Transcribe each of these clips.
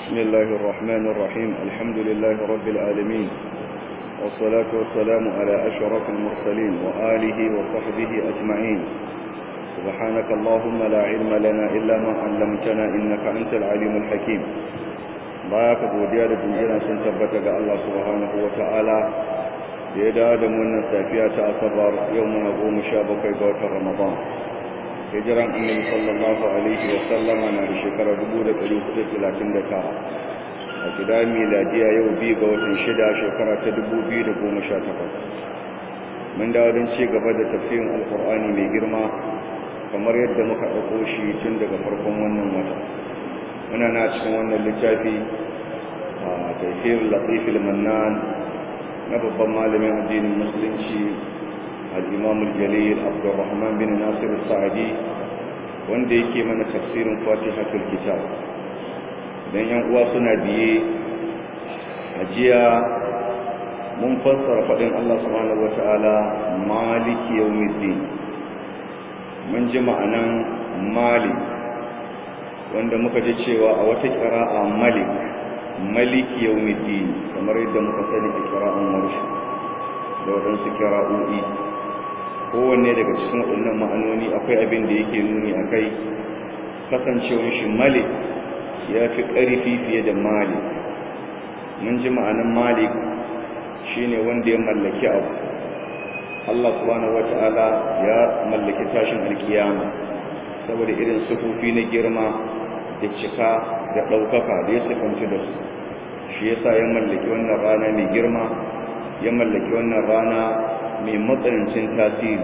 بسم الله الرحمن الرحيم الحمد لله رب العالمين والصلاة والسلام على أشرف المرسلين وآله وصحبه أجمعين سبحانك اللهم لا علم لنا إلا ما علمتنا إنك أنت العليم الحكيم baka godiya da jinjina sun tabbata ga Allah subhanahu wa ta'ala da ya dawo da wannan safiya ta asabar yau muna goma sha bakwai ga watan ramadan hijiran annabi sallallahu alaihi wa sallama na da shekara dubu da ɗari hudu talatin da tara a gida miladiya yau biyu ga watan shida shekara ta dubu biyu da goma sha takwas mun dawo don ci gaba da tafsirin alkur'ani mai girma kamar yadda muka ɗauko shi tun daga farkon wannan wata muna na cikin wannan littafi a taifiyar latifil mannan na babban malamin addinin musulunci al'imamul jalil abdurrahman bin nasiru sa'adi wanda yake mana tafsirin fatihatul kitab don yan uwa suna biye a jiya mun fassara faɗin allah subhanahu wata'ala maliki yawmiddin mun ji ma'anan malik wanda muka ji cewa a wata ƙira'a malik maliki yawmiddin kamar yadda muka sani a ƙira'an warshi da waɗansu ƙira'o'i kowanne daga cikin waɗannan ma'anoni akwai abin da yake nuni a kai kasancewar shi malik ya fi ƙarfi fiye da malik mun ji ma'anan malik shine wanda ya mallaki abu Allah subhanahu wata'ala ya mallaki tashin alkiyama saboda irin sufufi na girma da cika da ɗaukaka da ya sifanci da su shi yasa ya mallaki wannan rana mai girma ya mallaki wannan rana mai matsanancin tasiri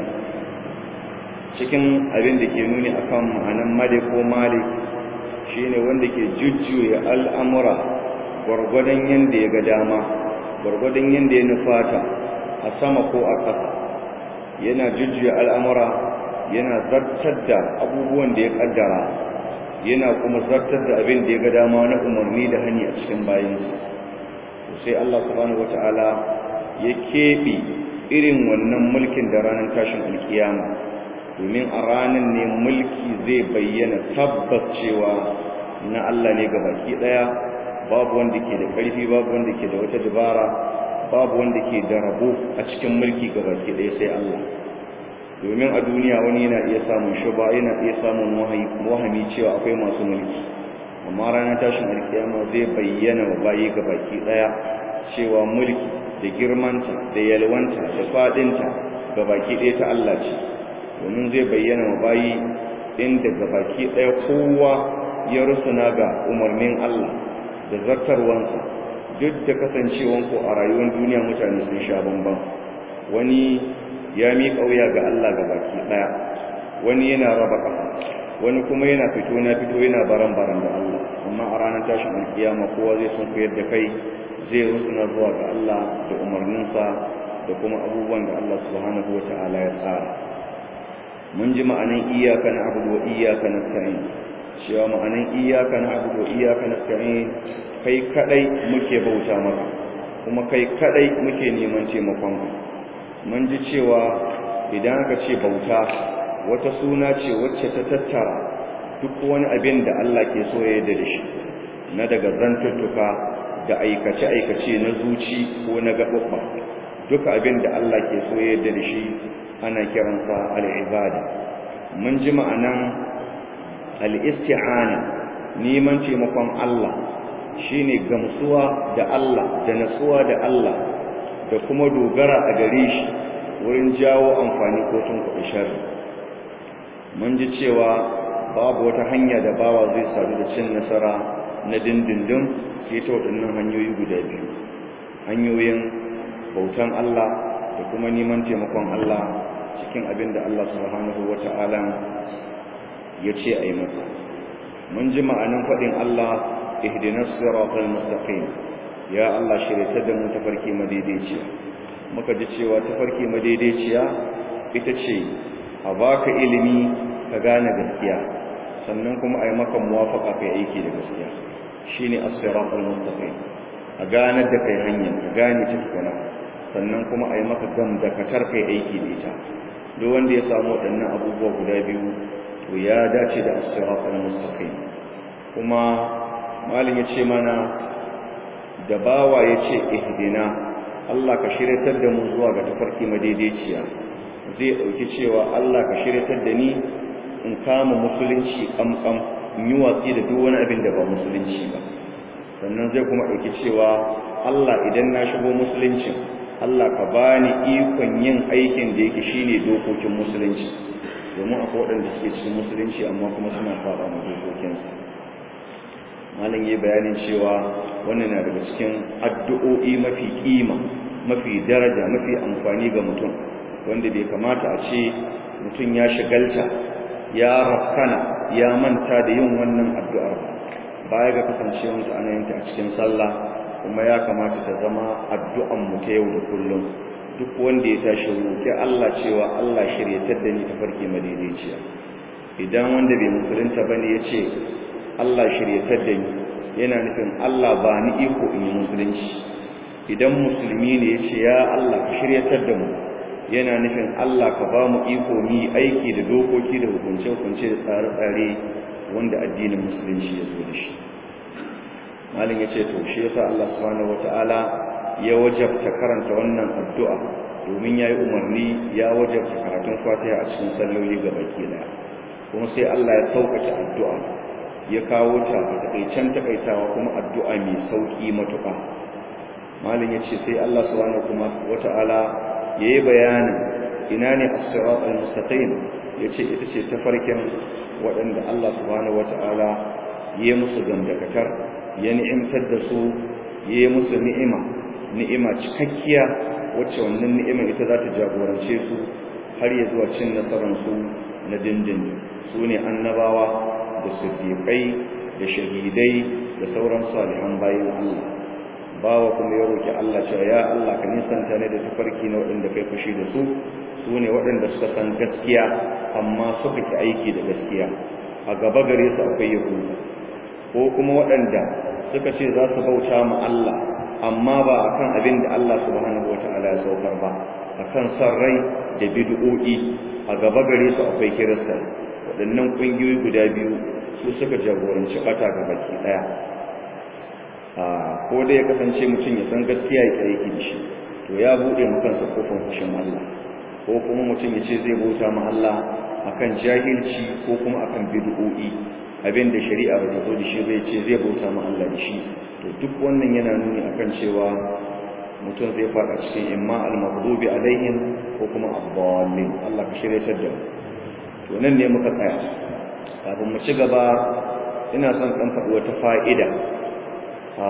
cikin abin da ke nuni akan ma'anan malik ko malik shine wanda ke jujjuya al'amura gwargwadon yadda ya ga dama gwargwadon yadda ya nufata a sama ko a ƙasa yana jujjuya al'amura yana zartar da abubuwan da ya ƙaddara yana kuma zartar da abin da ya ga dama na umarni da hani a cikin bayansu sai Allah subhanahu wata'ala ya keɓe irin wannan mulkin da ranar tashin alkiyama domin a ranar ne mulki zai bayyana tabbas cewa na Allah ne ga baki ɗaya babu wanda ke da ƙarfi babu wanda ke da wata dabara babu wanda ke da rabo a cikin mulki ga baki ɗaya sai Allah domin a duniya wani yana iya samun shuba yana iya samun wahami cewa akwai masu mulki amma ranar tashin alkiyama zai bayyana wa bayi ga baki daya cewa mulki da girmanta da yalwanta da fadinta ga baki daya ta Allah ce domin zai bayyana wa bayi inda ga baki daya kowa ya rusuna ga umarnin Allah da zartarwansa duk da kasancewan ko a rayuwar duniya mutane sun sha bamban wani ya miƙa wuya ga Allah ga baki ɗaya wani yana raba ƙafa wani kuma yana fito na fito yana baran baran da Allah amma a ranar tashin alkiyama kowa zai sun koyar da kai zai rusuna zuwa ga Allah da umarninsa da kuma abubuwan da Allah subhanahu wa ta'ala ya tsara mun ji ma'anan iyaka na abudu wa iyaka na sa'in cewa ma'anan iyaka na abudu wa iyaka na sa'in kai kadai muke bauta maka kuma kai kadai muke neman taimakon ka mun ji cewa idan aka ce bauta wata suna ce wacce ta tattara duk wani abin da Allah ke so ya yarda da shi na daga zantuttuka da aikace-aikace na zuci ko na gaɓaɓɓa duka abin da Allah ke so ya yarda da shi ana kiransa al'ibada mun ji ma'anan al'isti'ana neman taimakon Allah shine gamsuwa da Allah da natsuwa da Allah da kuma dogara a gare shi wurin jawo amfani ko tun kuɗi shari mun ji cewa babu wata hanya da bawa zai sadu da cin nasara na dindindin sai ta waɗannan hanyoyi guda biyu hanyoyin bautan Allah da kuma neman taimakon Allah cikin abin da Allah subhanahu wa ta'ala ya ce a yi masa mun ji ma'anin faɗin Allah ihdinas siratal mustaqim ya Allah shirya da mu tafarki madaidaiciya muka ji cewa tafarki madaidaiciya ita ce a baka ilimi ka gane gaskiya sannan kuma a yi maka muwafaka kai aiki da gaskiya shine as-siratal mustaqim a gane da kai hanya ka gane ta tukuna sannan kuma a yi maka gam da katar kai aiki da ita duk wanda ya samu waɗannan abubuwa guda biyu to ya dace da as-siratal mustaqim kuma malin ya ce mana da bawa ya ce ihdina Allah ka shiryatar da mu zuwa ga tafarki madaidaiciya zai ɗauki cewa Allah ka shiryatar da ni in kama musulunci ƙamƙam in yi watsi da duk wani abin da ba musulunci ba sannan zai kuma ɗauki cewa Allah idan na shigo musuluncin Allah ka bani ikon yin aikin da yake shine dokokin musulunci domin akwai waɗanda suke cikin musulunci amma kuma suna faɗa ma dokokinsa malam yi bayanin cewa wannan na daga cikin addu'o'i mafi kima mafi daraja mafi amfani ga mutum wanda bai kamata a ce mutum ya shigalta ya rafkana ya manta da yin wannan addu'ar baya ga kasancewarsa ana yin ta a cikin sallah kuma ya kamata ta zama addu'an mu ta yau da kullum duk wanda ya tashi roƙi Allah cewa Allah shiryatar da ni ta farke madaidaiciya idan wanda bai musulunta bane ya ce Allah shiryatar da ni yana nufin Allah ba ni iko in yi musulunci idan musulmi ne ya ce ya Allah ka shiryatar da mu yana nufin Allah ka ba mu iko mu yi aiki da dokoki da hukunce-hukunce da tsare-tsare wanda addinin musulunci ya zo da shi malin ya ce to shi yasa Allah subhanahu wata'ala ya wajabta karanta wannan addu'a domin ya yi umarni ya wajabta karatun fatiha a cikin salloli ga baki daya kuma sai Allah ya sauƙaƙe addu'a ya kawo ta a takaicen takaitawa kuma addu'a mai sauƙi matuƙa malin ya ce sai Allah subhanahu wata'ala ya yi bayanin ina ne as-sirat al-mustaqim ya ce ita ce tafarkin waɗanda Allah subhanahu wata'ala ya musu gandakatar ya ni'imtar da su ya musu ni'ima ni'ima cikakkiya wacce wannan ni'ima ita za ta jagorance su har ya zuwa cin nasararsu na dindin su ne annabawa da siddiƙai da shahidai da sauran salihan bayan Allah bawa kuma ya roki Allah cewa ya Allah ka nisanta ne da tafarki na waɗanda kai fushi da su su ne waɗanda suka san gaskiya amma suka ki aiki da gaskiya a gaba gare su akwai yahudu ko kuma waɗanda suka ce za su bauta ma Allah amma ba akan abin da Allah subhanahu wata'ala ya saukar ba akan son rai da bid'o'i a gaba gare su akwai kirista waɗannan ƙungiyoyi guda biyu su suka jagoranci ɓata ga baki ɗaya ko da ya kasance mutum ya san gaskiya ya aiki da shi to ya buɗe mu kansa kofar fushin Allah ko kuma mutum ya ce zai bauta ma Allah akan jahilci ko kuma akan bid'o'i abin da shari'a ba ta zo da shi zai ce zai bauta ma Allah da shi to duk wannan yana nuni akan cewa mutum zai fada cikin imma al-maghdubi alaihim ko kuma ad-dallin Allah ka shirye ta da to nan ne muka tsaya kafin mu ci gaba ina son dan faɗi wata fa'ida a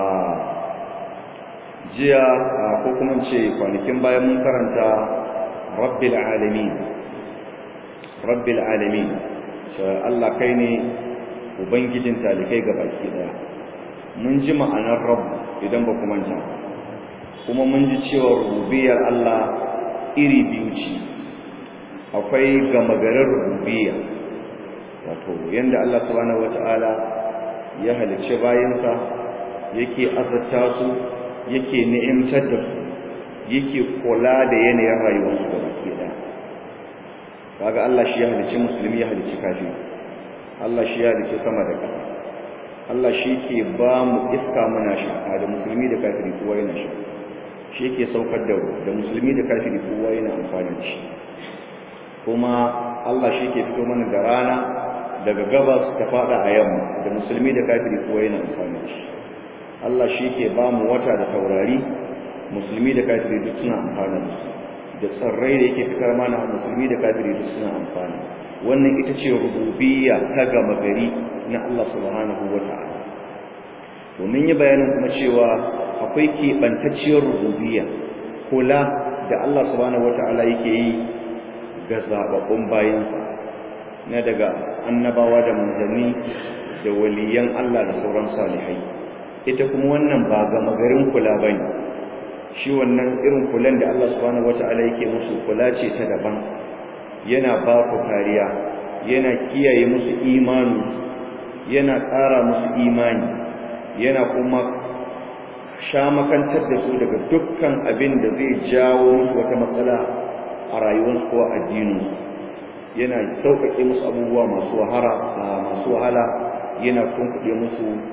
jiya ko kuma ce kwanakin bayan mun karanta rabbil alamin rabbil alamin Allah kai ne ubangijin talikai ga baki daya mun ji ma'anar rabb idan ba kuma manta kuma mun ji cewa rububiyar Allah iri biyu ce akwai gama garin rububiyya wato yanda Allah subhanahu wataala ya halicci bayansa yake azurta su yake ni'imtar da su yake kula da yanayin rayuwarsu ga baki daya kaga Allah shi ya halicci musulmi ya halicci kafiri Allah shi ya dace sama da ƙasa Allah shi ke ba mu iska muna sha da musulmi da kafiri kowa yana sha shi yake saukar da da musulmi da kafiri kowa yana amfani da shi kuma Allah shi ke fito mana da rana daga gabas ta fada a yamma da musulmi da kafiri kowa yana amfani da shi Allah shi ke ba mu wata da taurari musulmi da kafiri duk suna amfani da su da tsarrai da yake fitar mana musulmi da kafiri duk suna amfani wannan ita ce rububiyya ta gama gari na Allah subhanahu wa ta'ala domin yi bayanin kuma cewa akwai keɓantacciyar rububiyya kula da Allah subhanahu wa ta'ala yake yi ga zaɓaɓɓun bayansa na daga annabawa da manzanni da waliyan Allah da sauran salihai ita kuma wannan ba gama garin kula ba ne shi wannan irin kulan da Allah subhanahu wa ta'ala yake musu kula ce ta daban yana ba ku kariya yana kiyaye musu imani yana ƙara musu imani yana kuma sha makantar da su daga dukkan abin da zai jawo musu wata matsala a rayuwarsu ko addininsu yana sauƙaƙe musu abubuwa masu wahala masu wahala yana kunkuɗe musu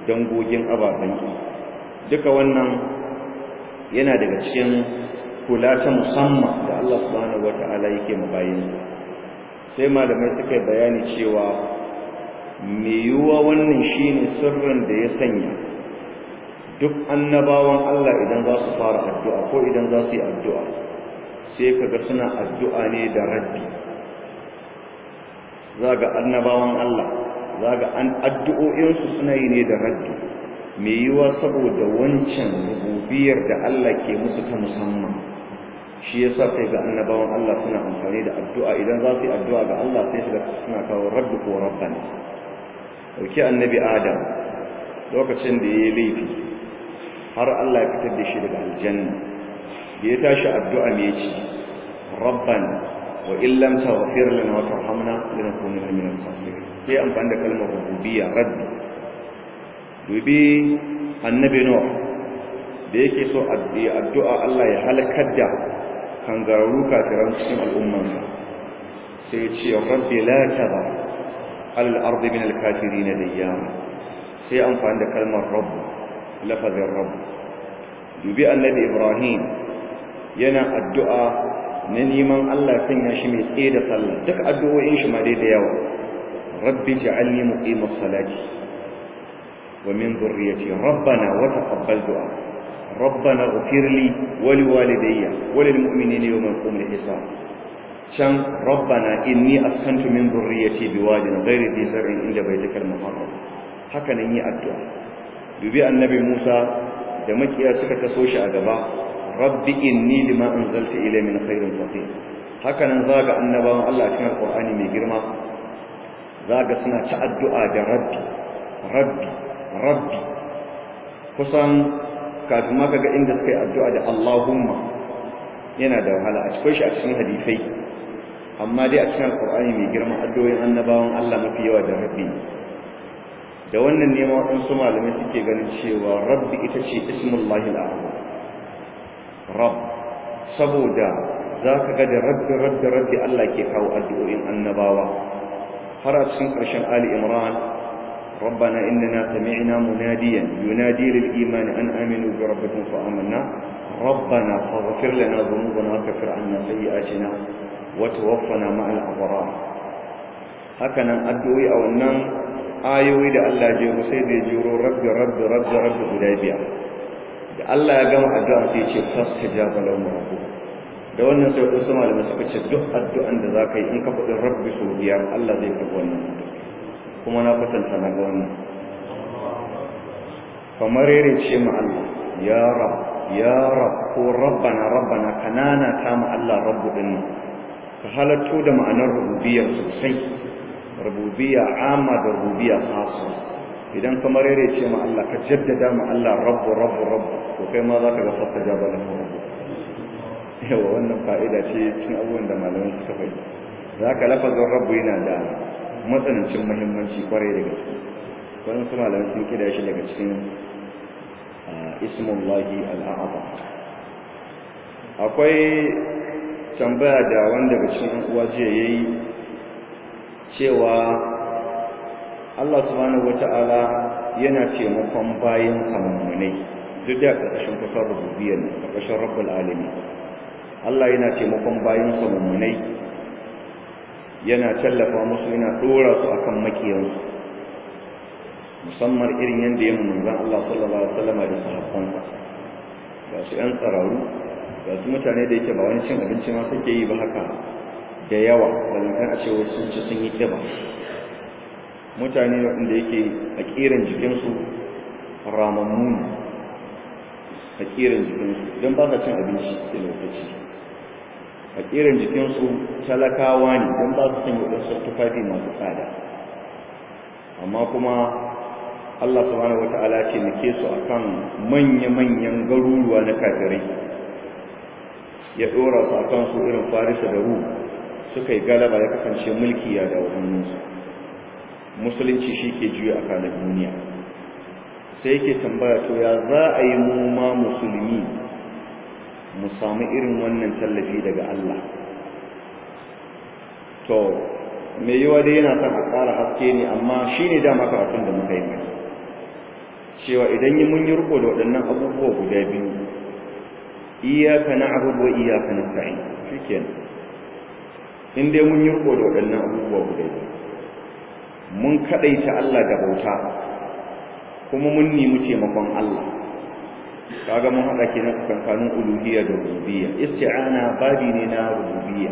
dangogin ababen ki duka wannan yana daga cikin kula ta musamman da Allah subhanahu wata'ala yake mabayinsa sai malamai suka yi bayani cewa me yiwuwa wannan shine sirrin da ya sanya duk annabawan Allah idan za su fara addu'a ko idan za su yi addu'a sai kaga suna addu'a ne da raddi zaga annabawan Allah zaga an addu'o'insu suna yi ne da raddi me yiwuwa saboda wancan rububiyar da Allah ke musu ta musamman shi yasa sai ga annabawan Allah suna amfani da addu'a idan za su yi addu'a ga Allah sai su ga suna kawo rabbi ko rabbana dauki annabi Adam lokacin da yayi laifi har Allah ya fitar da shi daga aljanna da ya tashi addu'a me yace rabbana wa in lam taghfir lana wa tarhamna lanakunanna min al-khasirin sai amfani da kalmar rububiyya rabbi dubi annabi Nuh da yake so addu'a Allah ya halakar da kangararru kafiran cikin al'ummansa sai ya ce rabbi la taba alal ardi min al-kafirin dayyama sai amfani da kalmar rabb lafazin rabb dubi annabi ibrahim yana addu'a na neman Allah sanya shi mai tsaye da sallah duk addu'o'in shi ma dai da yawa rabbi ja'alni muqimas salati wa min dhurriyyati rabbana wa taqabbal du'a ربنا اغفر لي ولوالدي وللمؤمنين يوم يقوم الحساب كان ربنا إني أسكنت من ذريتي بواد غير ذي زرع عند بيتك المحرم haka nan yi addu'a dubi annabi Musa da makiya suka taso shi a gaba rabbi inni lima anzalta ilayya min khairin faqir haka nan zaga annabawan Allah cikin Qur'ani mai girma zaga suna ta addu'a da rabbi rabbi rabbi kusan kafin ma kaga inda suka yi addu'a da Allahumma yana da wahala a cikin shi a cikin hadisai amma dai a cikin Qur'ani mai girma addu'o'in annabawan Allah mafi yawa da rabbi da wannan ne ma waɗansu malamai suke ganin cewa rabbi ita ce ismullahi al'azam rabb saboda za ka ga da rabbi rabbi rabbi Allah ke kawo addu'o'in annabawa har a cikin ƙarshen Ali Imran ربنا إننا سمعنا مناديا ينادي للإيمان أن آمنوا بربكم فآمنا ربنا فاغفر لنا ذنوبنا وكفر عنا سيئاتنا وتوفنا مع الأبرار هكذا أدعوي أو النم آيوي da Allah jero sai da jero rabbi rabbi rabbi rabbi guda biyar da Allah ya gama addu'a sai ce fastajaba lahum rabbuh da wannan sai wasu malamai suka ce duk addu'an da zaka yi in ka faɗi rabbi sau biyar Allah zai karɓi wannan kuma na kwatanta na ga wannan kamar yare ce ma Allah ya rab ya rab ko rabbana rabbana kanana ta ma Allah rabbu din ka halatto da ma'anar rububiyya sosai rububiyya amma da rububiyya khassa idan kamar yare ce ma Allah ka jaddada ma Allah rabbu rabbu rabbu to kai ma za ka ga fasta jaba da rabbu yawa wannan fa'ida ce cikin abubuwan da malaman suka faɗi za ka lafazin rabbu yana da matsanancin muhimmanci kwarai da gaske wani su malamai sun kida shi daga cikin ismullahi al'a'aba akwai tambaya da wanda daga cikin uwa jiya ya yi cewa Allah subhanahu wata'ala yana taimakon bayan samammunai duk da ƙarƙashin kusan rububiyar ƙarƙashin rabbul alami Allah yana taimakon bayan samammunai yana tallafa musu yana dora su akan makiyansu musamman irin yadda yin manzon Allah sallallahu alaihi wasallam da sahabbansa ga su yan tsararu ga su mutane da yake ba wani cin abinci ma suke yi ba haka da yawa balantan a ce wasu sun ci sun yi kiba mutane wanda yake a kiran jikinsu ramammu ne a kiran jikinsu don ba sa cin abinci da lokaci a kiran jikinsu talakawa ne don ba su sanya waɗansu tufafi masu tsada amma kuma Allah subhanahu wata'ala ce nake su akan manya-manyan garuruwa na kafirai ya ɗora su akan su irin farisa da ru suka yi galaba ya kasance mulki ya da hannunsu musulunci shi ke juya a kanan duniya sai yake tambaya to ya za a yi mu ma musulmi mu samu irin wannan tallafi daga Allah to me yiwa dai yana son a ƙara haske ne amma shi ne dama karatun da muka yi mai cewa idan yi mun yi riko da waɗannan abubuwa guda biyu iyaka na'budu wa iyaka nasta'in shikenan in dai mun yi riko da waɗannan abubuwa guda biyu mun kadaita Allah da bauta kuma mun nemi taimakon Allah kaga mun hada kenan tsakanin uluhiyya da rububiyya isti'ana babi ne na rububiyya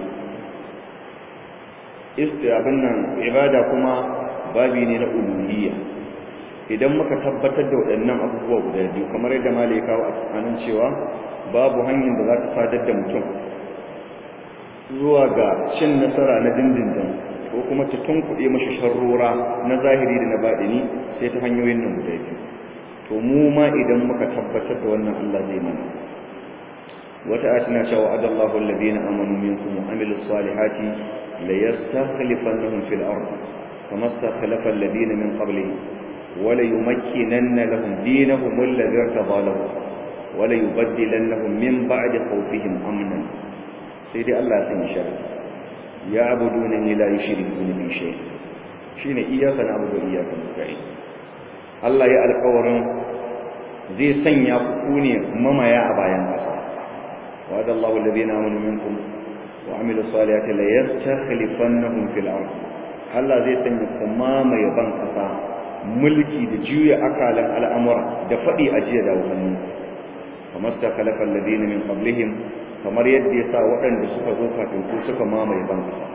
isti'abin nan ibada kuma babi ne na uluhiyya idan muka tabbatar da waɗannan abubuwa guda biyu kamar yadda malai kawo a tsakanin cewa babu hanyar da za ta sadar da mutum zuwa ga cin nasara na dindindin ko kuma ta tunkuɗe mashi sharrora na zahiri da na baɗini sai ta hanyoyin nan guda biyu to mu ma idan muka tabbatar da wannan Allah zai mana wata atina cewa adallahu alladhina amanu minkum wa amilus salihati la yastakhlifannahum fil ard kama istakhlafa alladhina min qablihim wa la yumakkinanna lahum dinahum alladhi irtada lahum wa la yubaddilannahum min ba'di khawfihim amnan sai dai Allah ya sanya sharri ya abuduna la yushrikuna bi shay shine iyyaka na'budu wa iyyaka nasta'in Allah ya alƙawarin zai sanya ku ne mamaya a bayan ƙasa wa da Allahu alladhina amanu minkum wa amilu salihati la yastakhlifannahum fil ard Allah zai sanya ku mamaye ban ƙasa mulki da juya akalan al'amura da fadi ajiya da wannan kamar stakhlafa alladhina min qablihim kamar yadda yasa waɗanda suka zo kafin ku suka mamaye ban ƙasa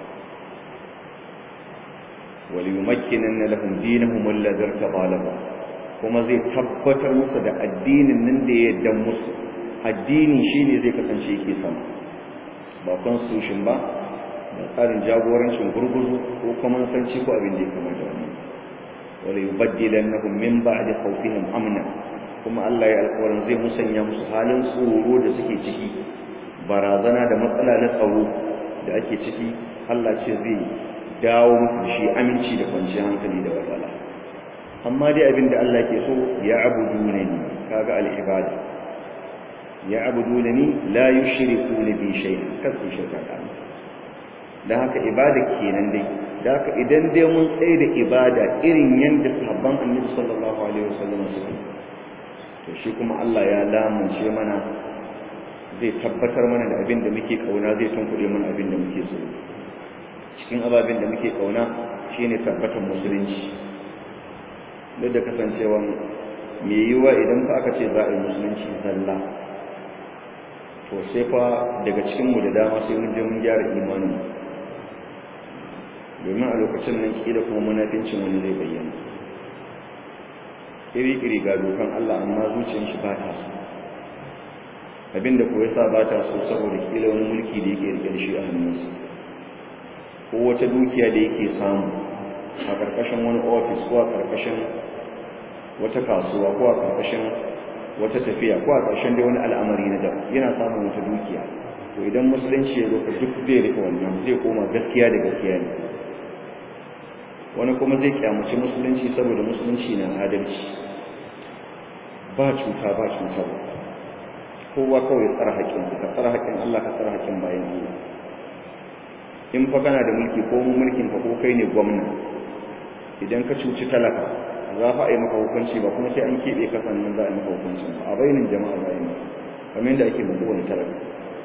وليمكنن لهم دينهم الذي ارتضى لهم kuma zai tabbatar musu da addinin nan da ya yadda musu addini shine zai kasance yake sama ba constitution ba da tsarin jagorancin gurguzu ko kuma sanci ko abin da ya kamata wannan wala yubaddilannahum min ba'di khawfihim amna kuma Allah ya alƙawarin zai musanya musu halin tsoro da suke ciki barazana da matsala na tsaro da ake ciki Allah ce zai dawo muku shi aminci da kwanciyar hankali da walwala amma dai abin da Allah ke so ya abuduna ni kaga al-ibada ya abuduna ni la yushrikuna bi shay'in kasu shirka da dan haka ibada kenan dai dan haka idan dai mun tsaye da ibada irin yanda sahabban Annabi sallallahu alaihi wasallam suke to shi kuma Allah ya lamunce mana zai tabbatar mana da abin da muke kauna zai tunkuɗe mana abin da muke so cikin ababen da muke kauna shine tabbatar musulunci duk da kasancewa mai yiwuwa idan fa aka ce za a yi musulunci zalla to sai fa daga cikinmu da dama sai mun je mun gyara imanin domin a lokacin nan kila kuma munafincin wani zai bayyana iri-iri ga dokan Allah amma zuciyar shi ba ta so abinda ko yasa ba ta so saboda kila wani mulki da yake rike da shi a hannunsa ko wata dukiya da yake samu a ƙarƙashin wani ofis ko a ƙarƙashin wata kasuwa ko a ƙarƙashin wata tafiya ko a ƙarshen dai wani al'amari na daban yana samun wata dukiya to idan musulunci ya zo ka duk zai rika wannan zai koma gaskiya da gaskiya ne wani kuma zai kyamaci musulunci saboda musulunci na adalci ba cuta ba cuta kowa kawai tsara haƙƙinsa ka tsara haƙƙin Allah ka tsara haƙƙin bayan Allah in fa kana da mulki ko mulkin ka ko kai ne gwamna idan ka cuci talaka za fa a yi maka hukunci ba kuma sai an keɓe ka sannan za a yi maka hukunci ba a bainin jama'a za a yi maka kamar yadda ake mutu wani talaka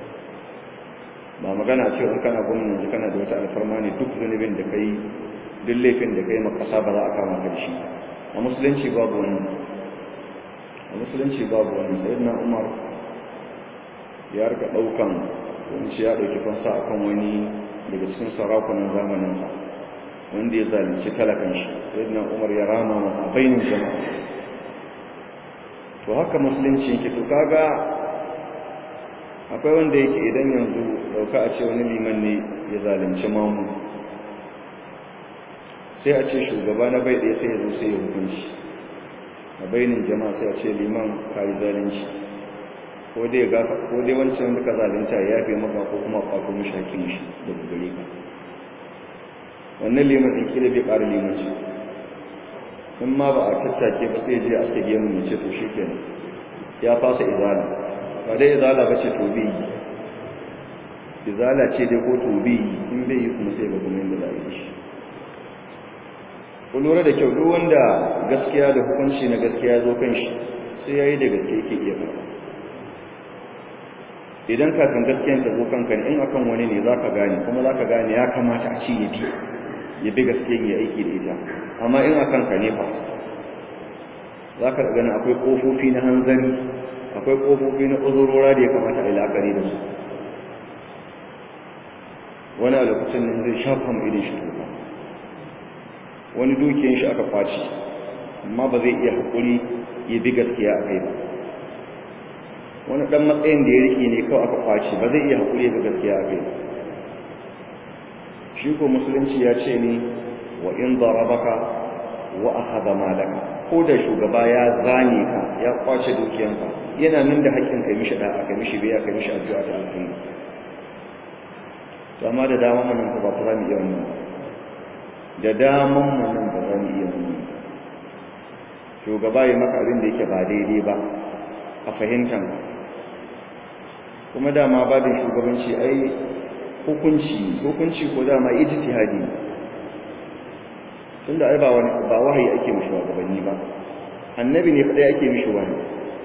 ba magana a cewa kana gwamna yanzu kana da wata alfarma ne duk zunubin da kai duk laifin da kai maka ƙasa ba za a kama ka da shi a musulunci babu wannan a musulunci babu wannan sayyidina umar ya rika ɗaukan wani shi ya ɗauki fansa akan wani daga cikin sarakunan zamaninsa wanda ya zalunci talakan shi sayyidina umar ya rama masa a bainin jama'a to haka musulunci yake to kaga akwai wanda yake idan yanzu dauka a ce wani liman ne ya zalunci mamu sai a ce shugaba na bai ɗaya sai ya zo sai ya hukunci a bainin jama'a sai a ce liman ka yi zalunci ko dai ga ko dai wancan wanda ka zalunta ya yafe maka ko kuma kwato mishi hakkin shi daga gare ka wannan liman din kila bai ƙara limanci in ma ba a tattake ba sai je aske gemu ya ce to shikenan ya fasa izala ba dai izala ba ce to bi izala ce dai ko to bi in bai yi kuma sai ga kuma inda za a yi shi ku lura da kyau duk wanda gaskiya da hukunci na gaskiya zo kan shi sai yayi da gaske yake iya karɓa idan kafin gaskiyan ta zo kanka in akan wani ne zaka gane kuma zaka gane ya kamata a ci ya bi ya bi gaskiyan ya aiki da ita amma in akan ka ne fa zaka gani akwai kofofi na hanzari akwai kofofi na uzurora da ya kamata a yi la'akari da su wani a lokacin nan zai shafa mu idan shi tuka wani dukiyan shi aka kwaci amma ba zai iya haƙuri ya bi gaskiya a kai ba wani ɗan matsayin da ya riƙe ne kawai aka kwaci ba zai iya haƙuri ya bi gaskiya a kai ba shi ko musulunci ya ce ne wa in darabaka wa akhadha malaka ko da shugaba ya zane ka ya kwace dukiyanka yana nan da haƙƙin kai mishi da'a kai mishi biya kai mishi addu'a ta alkhairi to amma da dama mun nan ba za mu iya wannan da daman mun nan ba za mu iya wannan shugaba ya maka abin da yake ba daidai ba a fahimtan kuma dama babin shugabanci ai hukunci hukunci ko dama ijtihadi tunda ai ba wani ba wahayi ake mishi gabanni ba annabi ne kadai ake mishi wahayi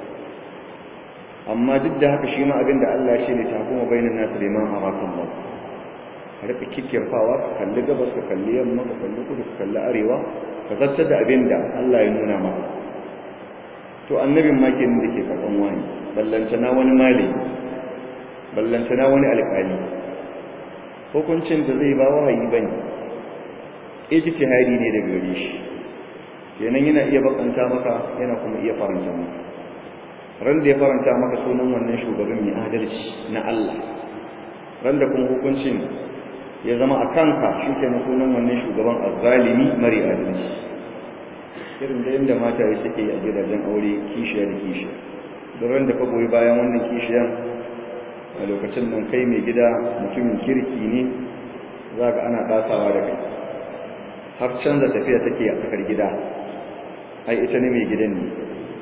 amma duk da haka shi ma abin da Allah shi ne takuma bainan nasu da man arakan ba ka rika kikkirfawa ka kalli gabas ka kalli yamma ka kalli kudu ka kalli arewa ka zartar da abin da Allah ya nuna maka to annabin ma kenan da ke karɓan wani ballantana wani malami ballantana wani alƙali hukuncin da zai ba wahayi bane ijtihadi ne daga gare shi kenan yana iya bakanta maka yana kuma iya faranta maka ran da ya faranta maka sunan wannan shugaban mai adalci na Allah ran da kuma hukuncin ya zama a kanka shi ke na sunan wannan shugaban azzalimi mari adalci irin da yadda mata ya suke a gidajen aure kishiya da kishiya don ran da ka goyi bayan wannan kishiyan a lokacin nan kai mai gida mutumin kirki ne za ka ana ɗasawa da kai har canza tafiya take a tsakar gida ai ita ne mai gidan ne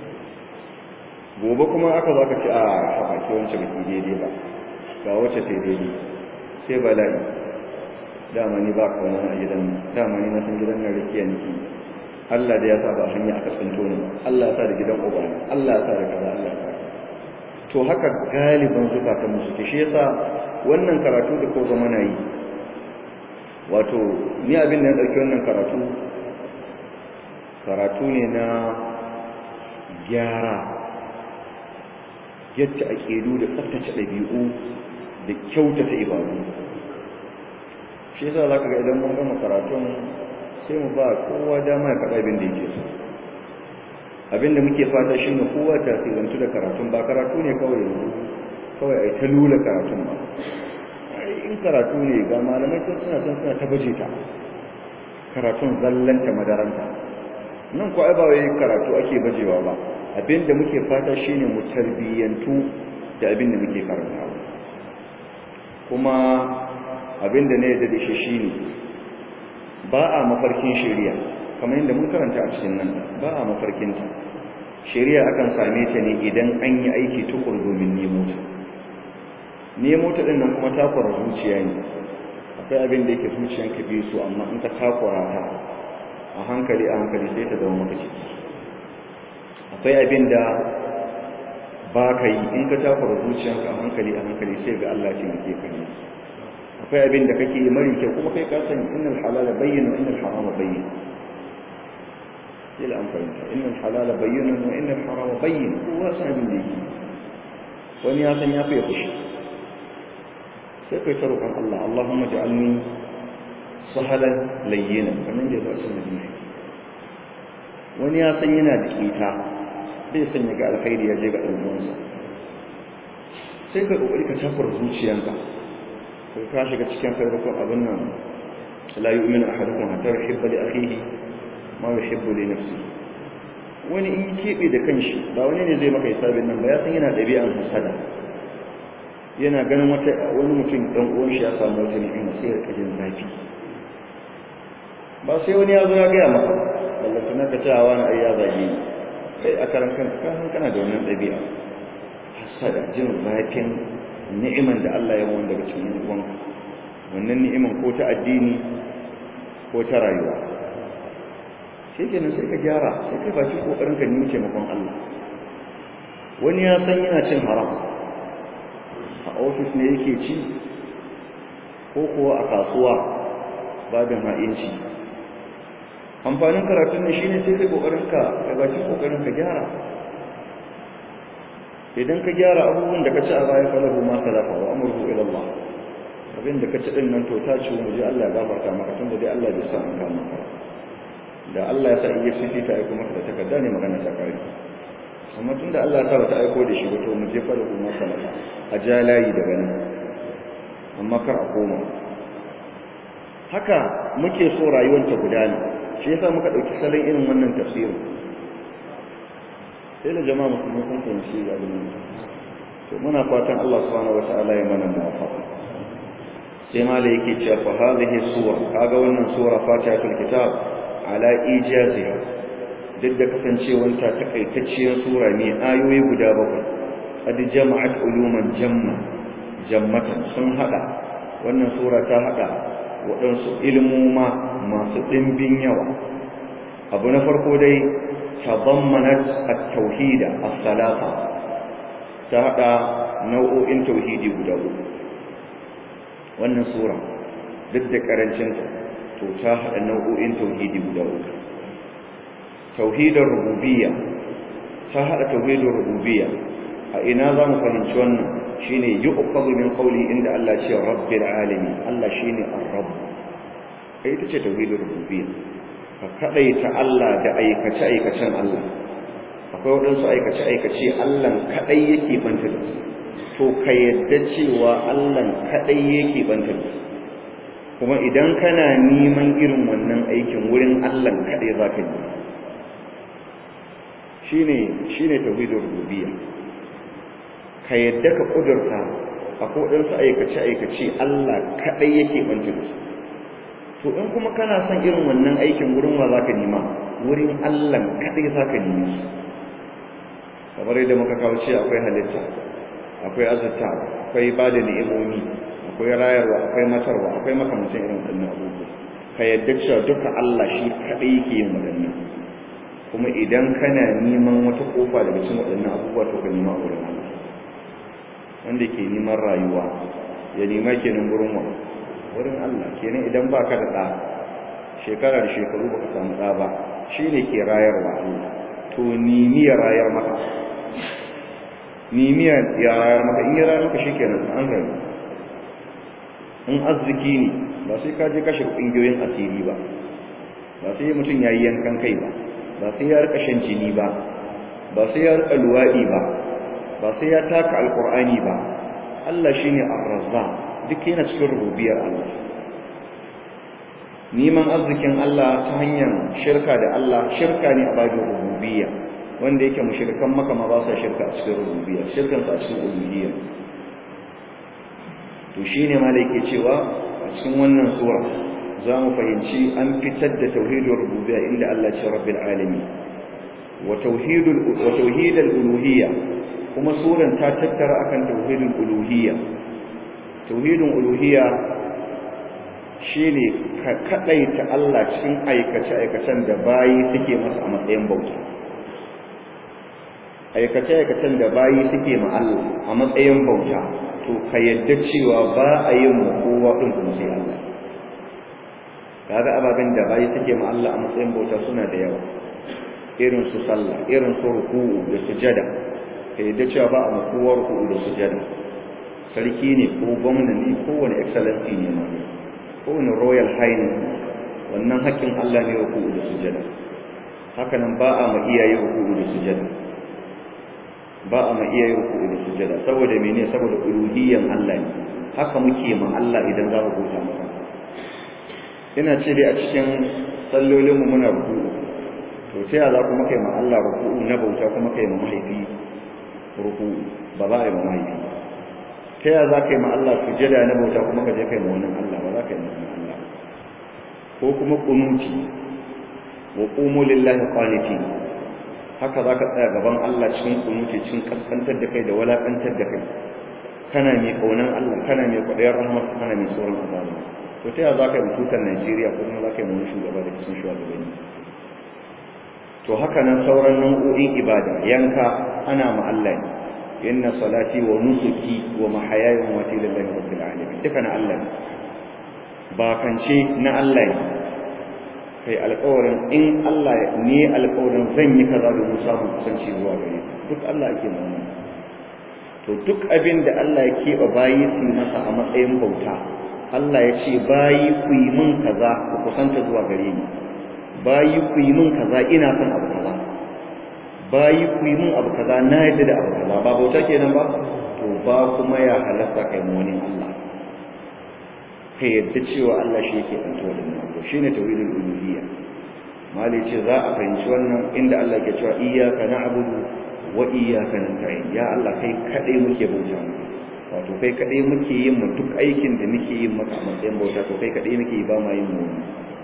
gobe kuma aka za ka ci a haɓaki wancan baki daidai ba ga wacce ta daidai sai bala'i dama ni ba kawo a gidan dama ni na san gidan nan rikiya niki Allah da ya sa ba hanya aka tsinto ni Allah ya sa da gidan uba Allah ya sa da kaza Allah ya sa to haka galiban zukatan mu suke shi yasa wannan karatu da ko zama na yi wato ni abin da ya dauki wannan karatu karatu ne na gyara yadda aƙidu da tsaftace ɗabi'u da kyautata ibadu shi yasa za ka ga idan mun gama karatun sai mu ba kowa dama ya faɗa abin da yake so abin da muke fata shi ne kowa ta tsirantu da karatun ba karatu ne kawai yanzu kawai a yi ta lula karatun ba in karatu ne ga malamai tun suna son suna ta baje ta karatun zallanta madaranta nan ko ai ba wai karatu ake bajewa ba abinda muke fata shine mu tarbiyyantu da abinda muke karantawa kuma abinda ne da dashi shine ba a mafarkin shari'a kamar yadda mun karanta a cikin nan ba a mafarkin ta shari'a akan same ta ne idan an yi aiki tukur domin nemo ta nemo ta din nan kuma takwara zuciya ne akwai abin da yake zuciyanka bi su amma in ka takwara ta a hankali a hankali sai ta zama maka ciki akwai abin da ba ka yi in ka takura zuciyanka a hankali a hankali sai ga Allah ce muke kan yi akwai abin da kake yi mari kyau kuma kai ka sani innal halala bayyana innal harama bayyana ila an fahimta innal halala bayyana wa innal harama bayyana kowa san abin da yake wani ya san ya fi fushi sai kai ta roƙon Allah Allahumma ja'alni sahalan layyinan kamar da ya zo a cikin hadisi wani ya san yana da kita bai san ya ga alkhairi ya je ga ɗan uwansa sai ka kokari ka tafar zuciyanka kai ka shiga cikin farkon abin nan la yu'minu ahadukum hatta yuhibba li akhihi ma yuhibbu li nafsihi wani in kebe da kanshi ba wani ne zai maka hisabin nan ba ya san yana ɗabi'an hasada yana ganin wata wani mutum dan uwan shi ya samu wata ni'ima sai ya rika jin zafi ba sai wani ya zo ya gaya maka ballanta na ka cewa wani ai ya zage ni kai a karan kanka ka san kana da wannan ɗabi'a hasada jin zafin ni'iman da Allah ya wanda daga cikin uwanka wannan ni'iman ko ta addini ko ta rayuwa sai kenan sai ka gyara sai kai baki kokarin ka nemi taimakon Allah wani ya san yana cin haram a ofis ne yake ci ko kuwa a kasuwa babin ha'inci amfanin karatun ne shine sai kai kokarin ka ka baki kokarin ka gyara idan ka gyara abubuwan da ka ci a baya falahu ma salafa wa amruhu ila Allah abin da ka ci din nan to ta ci mu ji Allah ya gafarta maka tunda dai Allah bai sa an kama ka da Allah ya sa iya fifi ta aiko maka da takarda ne magana ta kare amma tunda Allah ta bata aiko da shi ba to mu je falahu ma salafa a ja layi daga nan amma kar a koma haka muke so rayuwar ta gudana shi yasa muka dauki salon irin wannan tafsirin sai da jama'a musulmi sun fahimci abin nan to muna fatan Allah subhanahu wataala ya mana muwafaqa sai ma da yake cewa fa hadhihi suwa kaga wannan sura fatihatul kitab ala ijaziha duk da kasancewar ta takaitacciyar sura ne ayoyi guda bakwai qad jama'at uluman jamma jammatan sun hada wannan sura ta hada waɗansu ilmuma masu ɗimbin yawa abu na farko dai تضمنت التوحيد الثلاثة تهدى نوع توحيدي guda uku wannan sura duk da karancinta to ta hada nau'o'in tauhidi guda uku tauhidar rububiyya ta hada tauhidar rububiyya a ina za mu fahimci wannan shine yuqadu min qawli inda Allah ce rabbil alamin Allah shine ar-rabb kai ita ce tauhidar rububiyya ka kadaita Allah da aikace-aikacen Allah akwai waɗansu aikace-aikace Allah kadai yake banta da su to ka yadda cewa Allah kadai yake banta da su kuma idan kana neman irin wannan aikin wurin Allah kadai za ka yi shine shine tauhidur rububiyya ka yadda ka kudurta akwai waɗansu aikace-aikace Allah kadai yake banta da su to in kuma kana son irin wannan aikin wurin wa zaka nima wurin Allah kadai zaka nemi shi kamar yadda muka kawo ce akwai halitta akwai azata akwai bada ni'imomi akwai rayarwa akwai matarwa akwai makamancin irin wannan abubuwa ka yadda cewa duka Allah shi kadai yake yin wadannan kuma idan kana neman wata kofa daga cikin wadannan abubuwa to ka nima wurin Allah wanda ke neman rayuwa ya nema kenan wurin wa wurin Allah kenan idan baka da ɗa shekara da shekaru baka samu ɗa ba shine ke rayarwa Allah to nimi ya rayar maka nimi ya rayar maka in ya rayar maka shikenan an rayu in arziki ne ba sai ka je kashe ƙungiyoyin asiri ba ba sai mutum ya yi yankan kai ba ba sai ya rika shan jini ba ba sai ya rika luwaɗi ba ba sai ya taka alƙur'ani ba Allah shine ar-razzaq duk yana cikin rububiyar Allah neman arzikin Allah ta hanyar shirka da Allah shirka ne a babin rububiyya wanda yake mushrikan maka ma ba sa shirka a cikin rububiyya shirkan sa a cikin uluhiyya to shine ma da yake cewa a cikin wannan sura za mu fahimci an fitar da tauhidul rububiyya inda Allah ce rabbil alamin wa tauhidul wa tauhidul uluhiyya kuma suran ta tattara akan tauhidul uluhiyya tauhidin uluhiyya shine ka kadaita Allah cikin aikace-aikacen da bayi suke masa a matsayin bauta aikace-aikacen da bayi suke ma Allah a matsayin bauta to ka yadda cewa ba a yin kowa din kuma sai Allah kaga ababen da bayi suke ma Allah a matsayin bauta suna da yawa irin su sallah irin su ruku'u da sujada ka yadda cewa ba a kowa ruku'u da sujada sarki ne ko gwamna ne ko wani excellency ne ma ko wani royal highness wannan haƙƙin Allah ne ruku'u da sujada haka nan ba a ma iyaye ruku'u da sujada ba a ma iyaye ruku'u da sujada saboda mene saboda uluhiyyan Allah ne haka muke ma Allah idan za mu bauta masa ina ce dai a cikin sallolin mu muna ruku'u to sai za kuma kai ma Allah ruku'u na bauta kuma kai ma mahaifi ruku'u ba za a yi ma mahaifi ta yaya za ka yi ma Allah sujada na bauta kuma ka je kai ma wannan Allah ba za ka yi ma wannan Allah ko kuma kunuti wa qumu lillahi qanitin haka za ka tsaya gaban Allah cikin kunuti cikin kaskantar da kai da walakantar da kai kana mai kaunan Allah kana mai kwaɗayar rahmat kana mai tsoron azabin to ta yaya za ka yi mututar Najeriya ko kuma za ka yi wani shugaba da cikin shugabanni to haka nan sauran nau'o'in ibada yanka ana ma Allah ne inna salati wa nusuki wa mahayaya wa mamati lillahi rabbil alamin duka na Allah ne ba kance na Allah ne kai alƙawarin in Allah ne alƙawarin zan yi kaza domin samun kusanci zuwa gare duk Allah ake nuna to duk abin da Allah ya keɓe bayi su masa a matsayin bauta Allah ya ce bayi ku yi min kaza ku kusanta zuwa gare ni bayi ku yi min kaza ina son abu kaza bayi ku yi min abu kaza na yadda da abu kaza ba bauta kenan ba to ba kuma ya halatta kai mu wani Allah ka yadda cewa Allah shi yake ɗanta waɗannan to shine tauhidul uluhiyya mali ce za a fahimci wannan inda Allah ke cewa iyyaka na'budu wa iyyaka nasta'in ya Allah kai kadai muke bauta wato kai kadai muke yin mu duk aikin da muke yin maka a matsayin bauta to kai kadai muke yi ba ma yin mu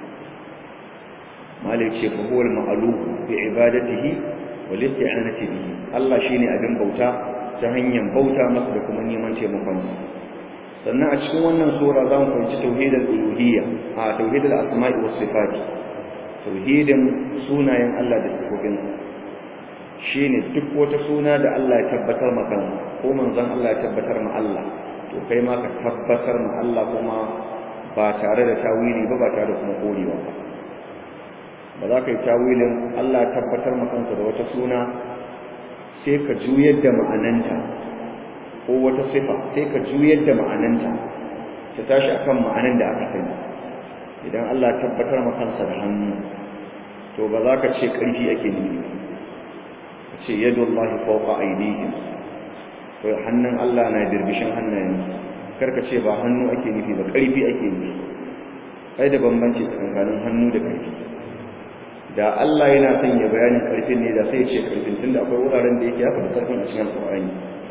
mali ce fa huwa al-ma'luf bi ibadatihi wal isti'anati bihi Allah shine abin bauta ta hanyar bauta masa da kuma neman taimakon sa sannan a cikin wannan sura za mu fahimci tauhidul uluhiyya a tauhidul asma'i was sifat tauhidin sunayen Allah da sifofin shine duk wata suna da Allah ya tabbatar maka ko manzon Allah ya tabbatar ma Allah to kai ma ka tabbatar ma Allah kuma ba tare da tawili ba ba tare da kuma korewa ba ba za ka yi tawilin Allah ya tabbatar ma kansa da wata suna sai ka juyar da ma'ananta ko wata sifa sai ka juyar da ma'ananta ta tashi akan ma'anan da aka sani idan Allah tabbatar ma kansa da hannu to ba za ka ce ƙarfi ake nufi ka ce yadullahi fawqa aydihim to hannun Allah na birbishin hannayen kar ka ce ba hannu ake nufi ba ƙarfi ake nufi kai da bambanci tsakanin hannu da ƙarfi da Allah yana son ya bayanin ƙarfin ne da sai ya ce ƙarfin tunda akwai wuraren da yake ya faɗi ƙarfin a cikin alƙur'ani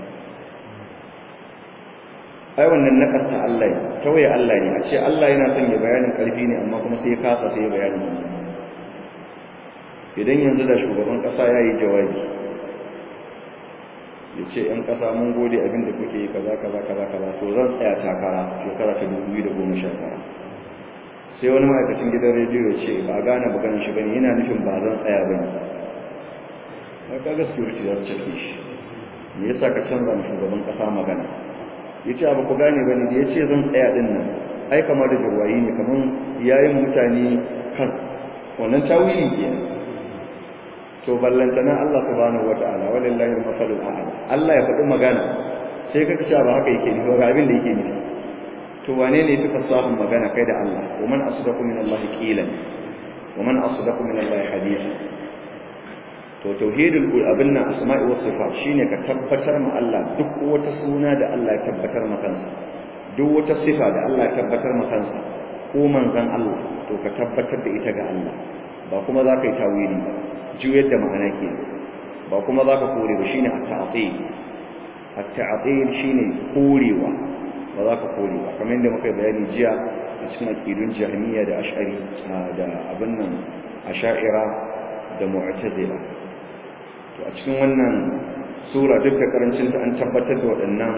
ai wannan nakarta Allah ne tawaye Allah ne a ce Allah yana son ya bayanin karfi ne amma kuma sai ya kasa sai ya bayanin idan yanzu da shugaban kasa ya yi jawabi ya ce ‘yan kasa mun gode abin da kuke yi kaza kaza kaza kaza to zan tsaya takara shekara ta dubu biyu da goma sha tara sai wani ma'aikacin gidan rediyo ce ba gane maganin shi bane yana nufin ba zan tsaya ba ne ba ka gaskiyar ce za su cike shi me yasa ka canza shugaban kasa magana ya ce abu ku gane ba ne da ya ce zan tsaya ɗin nan ai kamar da jirwayi ne kamar yayin mutane kan wannan tawili ke to ballantana Allah subhanahu wata'ala walillahi al-masalul a'la Allah ya faɗi magana sai ka kace ba haka yake nufi ga abin da yake nufi to wane ne fi fasahun magana kai da Allah wa man asdaqu min Allah qilan wa man asdaqu min Allah hadithan to tauhidul abinna asma'i was sifat shine ka tabbatar ma Allah duk wata suna da Allah ya tabbatar ma kansa duk wata sifa da Allah ya tabbatar ma kansa ko manzon Allah to ka tabbatar da ita ga Allah ba kuma za ka yi tawili ba juyar da ma'ana ke ba kuma za ka kore ba shine at-ta'til at-ta'til shine korewa ba za ka kore ba kamar yadda muka bayani jiya a cikin aqidun jahmiya da ash'ari da abin nan asha'ira da mu'tazila to a cikin wannan sura duk da karancin ta an tabbatar da waɗannan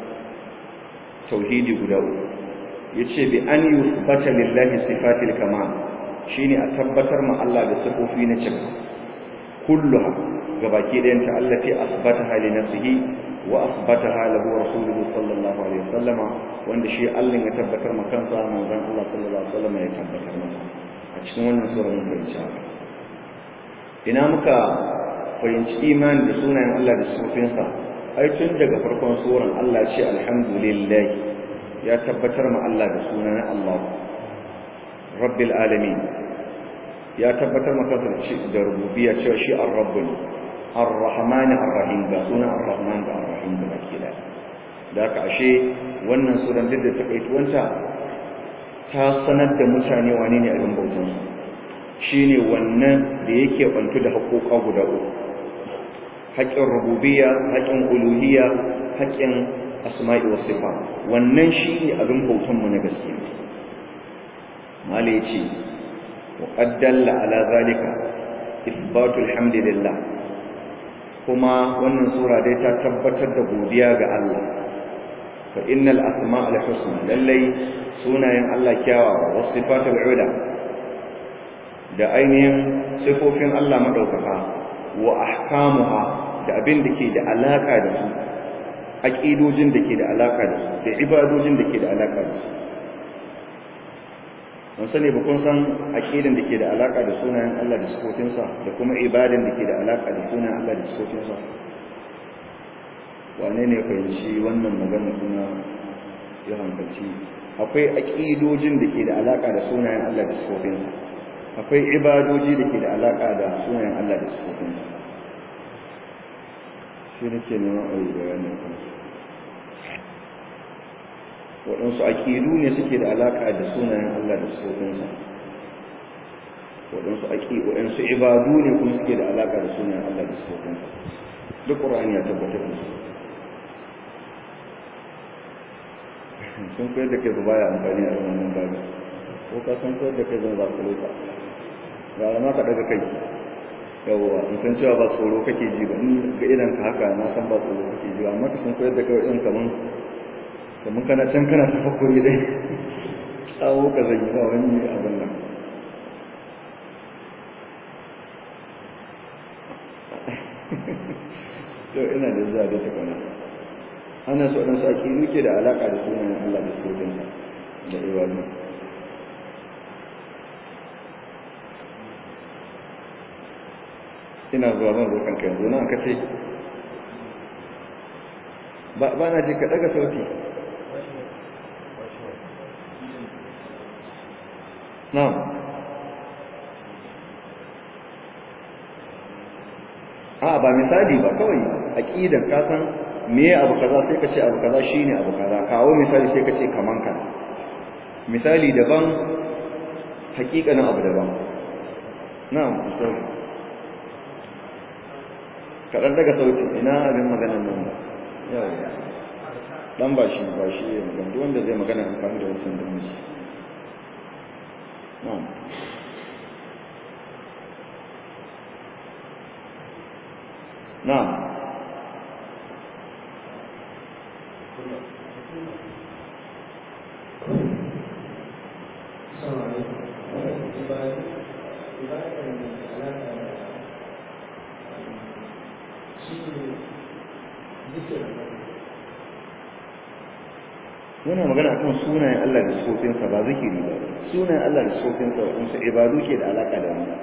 tauhidi guda uku yace bi an yuthbata lillahi sifatil kamal shine a tabbatar ma Allah da sifofi na cika kulluha gabaki ɗayan ta allati asbataha li nafsihi wa asbataha lahu rasuluhu sallallahu alaihi wasallama wanda shi Allah ya tabbatar ma kansa manzon Allah sallallahu alaihi wasallama ya tabbatar masa a cikin wannan sura mun fahimci haka ina muka fahimci imani da sunayen Allah da sifofinsa ai tun daga farkon suran Allah ce alhamdulillah ya tabbatar ma Allah da sunan Allah rabbil alamin ya tabbatar ma kansa da rububiyya cewa shi ar-rabb ne ar-rahman ar-rahim ga sunan ar-rahman da ar-rahim da baki da da haka ashe wannan suran duk da takaituwanta ta sanar da mutane wane ne abin bautansu shine wannan da yake bantu da haƙoƙa guda uku haƙƙin rububiyya haƙƙin uluhiyya haƙƙin asma'i was sifat wannan shine abin bautan mu na gaske mala yace wa qad dalla ala zalika ithbatu alhamdulillah kuma wannan sura dai ta tabbatar da godiya ga Allah fa innal asma'ul husna lallai sunayen Allah kyawawa was sifatul ula da ainihin sifofin Allah madaukaka wa ahkamuha da abin da ke da alaka da su aqidojin da ke da alaka da su da ibadojin da ke da alaka da su mun sani ba kun san aqidan da ke da alaka da sunayen Allah da sifofinsa da kuma ibadan da ke da alaka da sunayen Allah da sifofinsa wane ne fahimci wannan magana suna ya hankalci akwai aqidojin da ke da alaka da sunayen Allah da sifofinsa akwai ibadoji da ke da alaka da sunayen Allah da sifofinsa shi ne ke neman a yi bayanin kansu waɗansu aƙidu ne suke da alaƙa da sunayen Allah da sifofinsa waɗansu waɗansu ibadu ne kuma suke da alaƙa da sunayen Allah da sifofinsa duk ƙur'ani ya tabbatar da su sun koyar da kai ba baya amfani a wannan babu ko ka san koyar da kai zan za ku loka ga ma ka daga kai yawwa in san cewa ba tsoro kake ji ba in ga idan ka haka na san ba tsoro kake ji ba amma ka san koyar da kai irin kaman kamar kana can kana tafakkuri dai tsawo ka zai ba wani abin nan to ina da zuwa da takwana ana so ɗan saki nuke da alaƙa da sunan Allah da sojansa da ibadu ina zuwa ban zo kanka yanzu na aka ce ba na je ka ɗaga sauti Na'am. A ba misali ba kawai aqidan ka san me abu kaza sai ka ce abu kaza shine abu kaza kawo misali sai ka ce kaman ka misali daban hakikanin abu daban na'am misali kaɗan daga sauti ina abin maganar nan ba yawa dan ba shi ba shi ya magana duk wanda zai magana amfani da wasu da shi نعم نعم السلام عليكم muna magana akan sunayen Allah da sifofinsa ba zikiri ba sunayen Allah da sifofinsa waɗansu ibadu ke da alaƙa da wani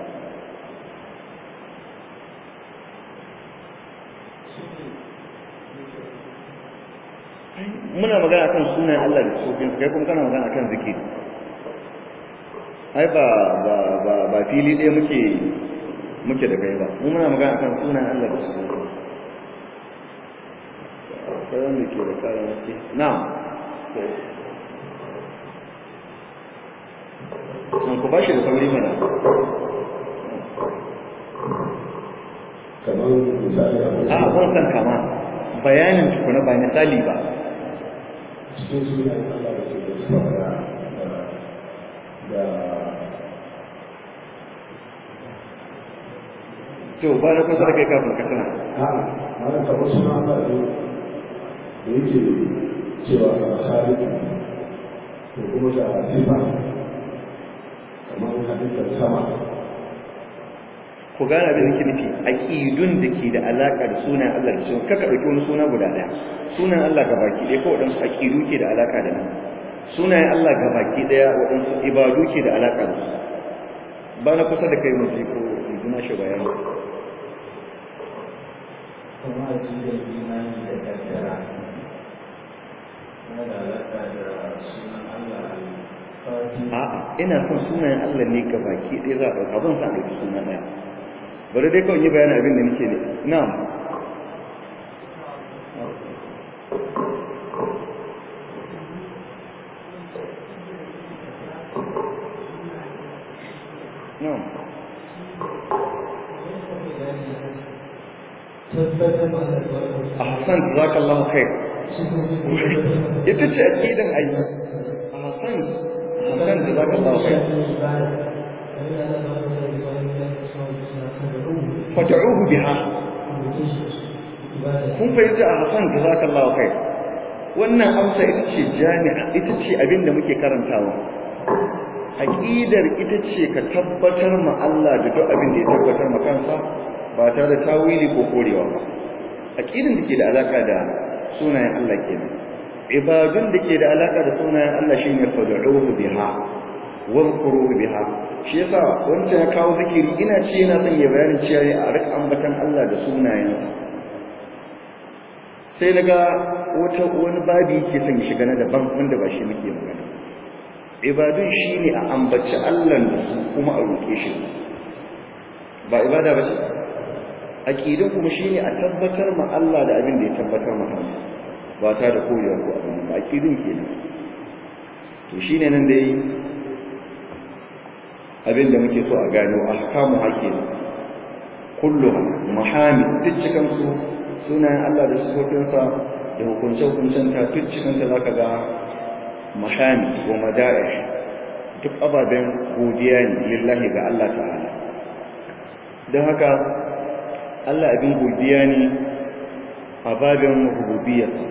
muna magana akan sunayen Allah da sifofinsa kai kuma kana magana akan zikiri ai ba ba ba ba fili ɗaya muke muke da kai ba mu muna magana akan sunayen Allah da sifofinsa akwai wanda ke da kayan wasu na'am sun ku bashi da sauri mana kamar misali a a ban san kama bayanin tukuna ba misali ba cikin sunan Allah da ke da suka da da to ba na kusa da kai kafin ka tana a ma'ana kamar sunan Allah ne da yake cewa halittu ko kuma da sifa kamar halittar sama ku gane abin da ke nufi aqidun da ke da alaka da sunan Allah da sunan kaka dauki wani suna guda daya sunan Allah gabaki ɗaya ko wadansu aqidu ke da alaka da nan sunayen Allah gabaki ɗaya wadansu ibadu ke da alaka da su ba na kusa da kai mu ji ko yanzu na shi bayani kuma a cikin imani da kaddara na da alaƙa da sunan Allah fati a'a ina son sunayen Allah ne ga baki ɗaya za a ɗauka ban sa ɗauki suna ɗaya bari dai kawai yi bayanin abin da nake ne na'am na'am tabbatar da albarkar ahsan jazakallahu khair ita ce aqidan ai ahsan ahsan jazakallahu khair fad'uhu biha kun fahimci ahsan jazakallahu khair wannan amsa ita ce jami'a ita ce abin da muke karantawa aqidar ita ce ka tabbatar ma Allah da duk abin da ya tabbatar ma kansa ba tare da tawili ko korewa ba aqidan da ke da alaka da sunayen Allah kenan ibadun da ke da alaka da sunayen Allah shine fad'uhu biha wadhkuru biha shi yasa wancan ya kawo zikiri ina ce yana son ya bayanin cewa a rika ambatan Allah da sunayensa sai daga wata wani babi ke son shiga na daban wanda ba shi muke magana ibadun shine a ambaci Allah da su kuma a roke shi ba ibada ba ce aqidun kuma shine a tabbatar ma Allah da abin da ya tabbatar ma kansa ba ta da korewa ko abin ba aqidun kenan to shine nan dai abin da muke so a gano ahkamu hakim kulluha muhamid duk cikin su sunayen Allah da sifofinsa da hukunce-hukuncen ta duk cikin ta zaka ga muhamid wa mada'ih duk ababen godiya ne lillahi ga Allah ta'ala don haka Allah abin godiya ne a babin rububiyarsa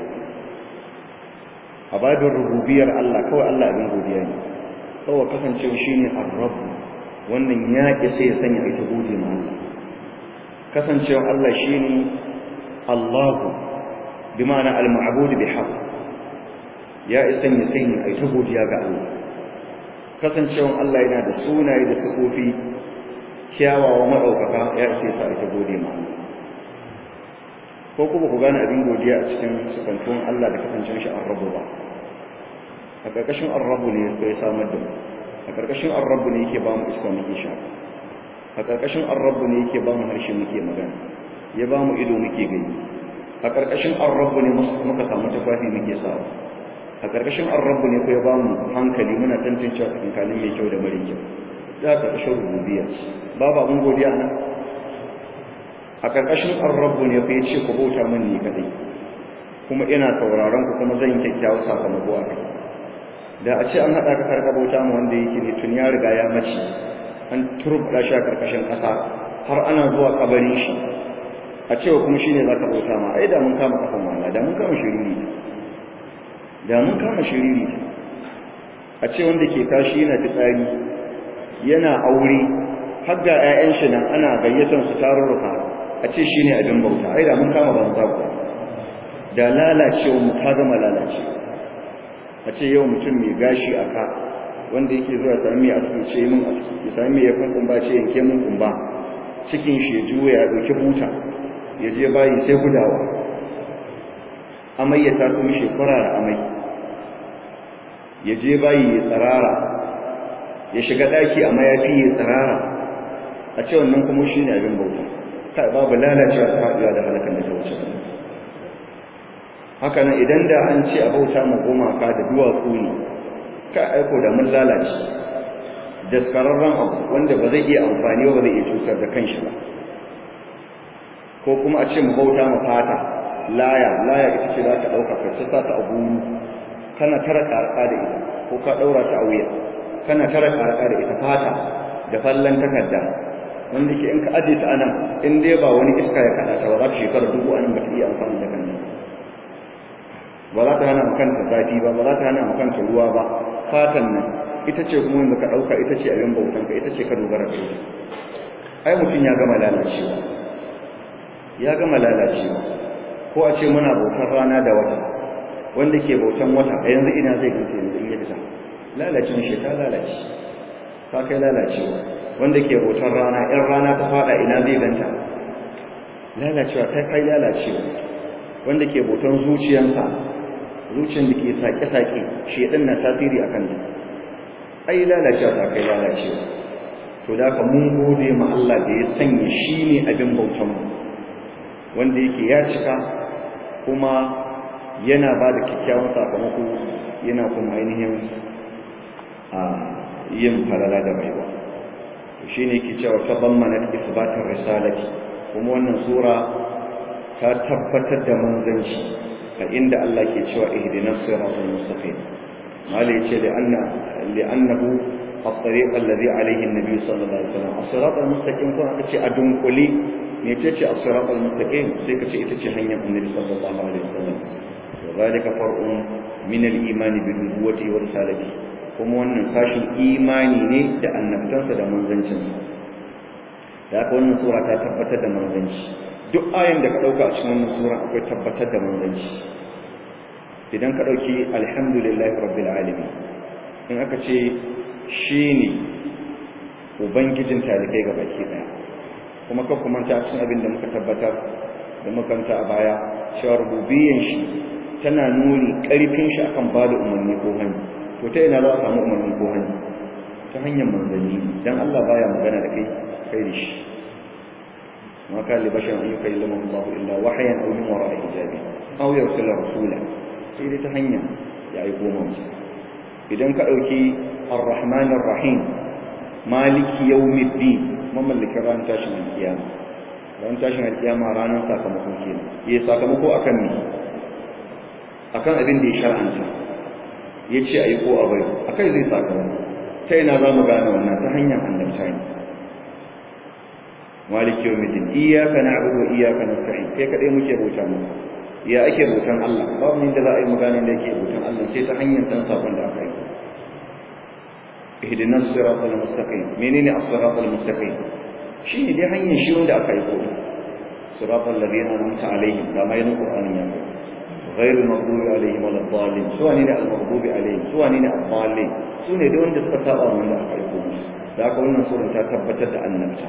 a babin rububiyar Allah kawai Allah abin godiya ne kawai kasancewa shi ne arrabu wannan ya ƙi sai ya sanya ita gode ma Allah kasancewa Allah shi ne Allahu bi ma'ana al-ma'budu bi haqq ya isa ya sanya ita godiya ga Allah kasancewa Allah yana da sunaye da sifofi kyawawa maɗaukaka ya isa sa ita gode ma Allah ko kuma ku gane abin godiya a cikin sukantuwan Allah da kasancewar shi arrabu ba a ƙarƙashin arrabu ne ya samar da mu a ƙarƙashin arrabu ne yake ba mu iska muke sha a ƙarƙashin arrabu ne yake ba mu harshe muke magana ya ba mu ido muke gani a ƙarƙashin arrabu ne muka samu tufafi muke sawa a ƙarƙashin arrabu ne ko ya ba mu hankali muna tantancewa tsakankanin mai kyau da mara kyau za a ƙarƙashin rububiyya babu abin godiya nan a ƙarƙashin arrabu ne ko ya ce ku bauta min ni kadai kuma ina sauraron ku kuma zan yi kyakkyawar sakamako a kai da a ce an haɗa ka karka bauta mu wanda yake ne tun ya riga ya mace an turbuɗa shi a ƙarƙashin ƙasa har ana zuwa kabarin shi a cewa kuma shine za ka bauta ma ai da mun kama kafan wala da mun kama shiriri da mun kama shiriri a ce wanda ke tashi yana fitsari yana aure har ga 'ya'yan shi nan ana gayyatar su tarurruka a ce shine abin bauta ai da mun kama banza ku da lalacewa mu ta gama lalacewa a ce yau mutum mai gashi a ka wanda yake zuwa sami mai aski ce min aski ya sami mai yakun kumba ce yanke min kumba cikin shi ya juya ya ɗauki buta ya je bayi sai gudawa amai ya taso mishi kwarara amai ya je bayi ya tsarara ya shiga ɗaki a mayafi ya tsarara a ce wannan kuma shi ne abin bauta kai babu lalacewa ta haɗuwa da halakan da ta wuce haka nan idan da an ce a bauta ma gumaka da duwatsu ne ka aiko da mun lalace daskararren abu wanda ba zai iya amfani ba zai iya cutar da kanshi ba ko kuma a ce mu bauta ma fata laya laya ita ce za ta ɗauka ka sa ta abu kana tara ƙarƙa da ita ko ka ɗaura ta a wuya kana tara ƙarƙa da ita fata da fallon takarda wanda ke in ka aje ta anan in dai ba wani iska ya kaɗa ta ba za ta shekara dubu anan ba ta iya amfani da kanta ba za ta hana makanta zafi ba ba za ta hana makanta ruwa ba fatan nan ita ce kuma wanda ka ɗauka ita ce abin bautan ka ita ce ka dogara da ita ai mutum ya gama lalacewa ya gama lalacewa ko a ce muna bautar rana da wata wanda ke bautan wata a yanzu ina zai gante yanzu in ya fita lalacin shi ta lalace ta kai lalacewa wanda ke bautar rana in rana ta fada ina zai ganta lalacewa ta kai lalacewa wanda ke bautan zuciyarsa zuciyar da ke sake-sake shedan na tasiri a kan ai lalacewa ta kai lalacewa to da ka mun gode ma Allah da ya sanya shi ne abin bautan mu wanda yake ya cika kuma yana ba da kyakkyawan sakamako yana kuma ainihin a yin falala da baiwa shi ne yake cewa ta bammana isbatin risalati kuma wannan sura ta tabbatar da manzanci a inda Allah ke cewa ihdinas siratal mustaqim malai yace da anna li'annahu at-tariq alladhi alayhi an-nabi sallallahu alaihi wasallam as-siratal mustaqim ko aka ce a dunkule ne ce ce as-siratal mustaqim sai ka ce ita ce hanyar annabi sallallahu alaihi wasallam wa zalika far'un min al-iman bi nubuwwati wa risalati kuma wannan sashin imani ne da annabtansa da manzancinsa da haka wannan sura ta tabbatar da manzanci duk ayin da ka ɗauka a cikin wannan sura akwai tabbatar da manzanci idan ka ɗauki alhamdulillahi rabbil alamin in aka ce shi ne ubangijin talibai ga baki ɗaya kuma kan kuma ta cikin abin da muka tabbatar da makanta a baya cewa rububiyyan shi tana nuni ƙarfin shi akan ba da umarni ko hannu to ta ina za a samu umarni ko hannu ta hanyar manzanni dan Allah baya magana da kai kai da shi ma ka li bashan an yukallima Allah illa wahyan aw min wara'i hijabi aw yursila rasula sai dai ta hanya ya aiko musu idan ka dauki ar-rahman ar-rahim maliki yawmiddin mamallakin ran tashin kiyama ran tashin kiyama ranar sakamakon kenan yayi sakamako akan me akan abin da ya shar'anta yace ayi ko abai akai zai sakamako ta ina za mu gane wannan ta hanyar annabta ne maliki yawmiddin iyyaka na'budu wa iyyaka nasta'in kai kadai muke bauta mu ya ake bautan Allah babu inda za a yi magana da yake bautan Allah sai ta hanyar san sabon da aka yi ihdinas siratal mustaqim menene as-siratal mustaqim shi ne dai hanyar shi wanda aka yi ko siratal ladina an'amta alaihim da mai qur'ani ya ko غير المغضوب عليهم ولا الضالين سواء ني المغضوب عليهم سواء ني الضالين sune da wanda suka saba wanda aka yi ko da aka wannan sura ta tabbatar da annabta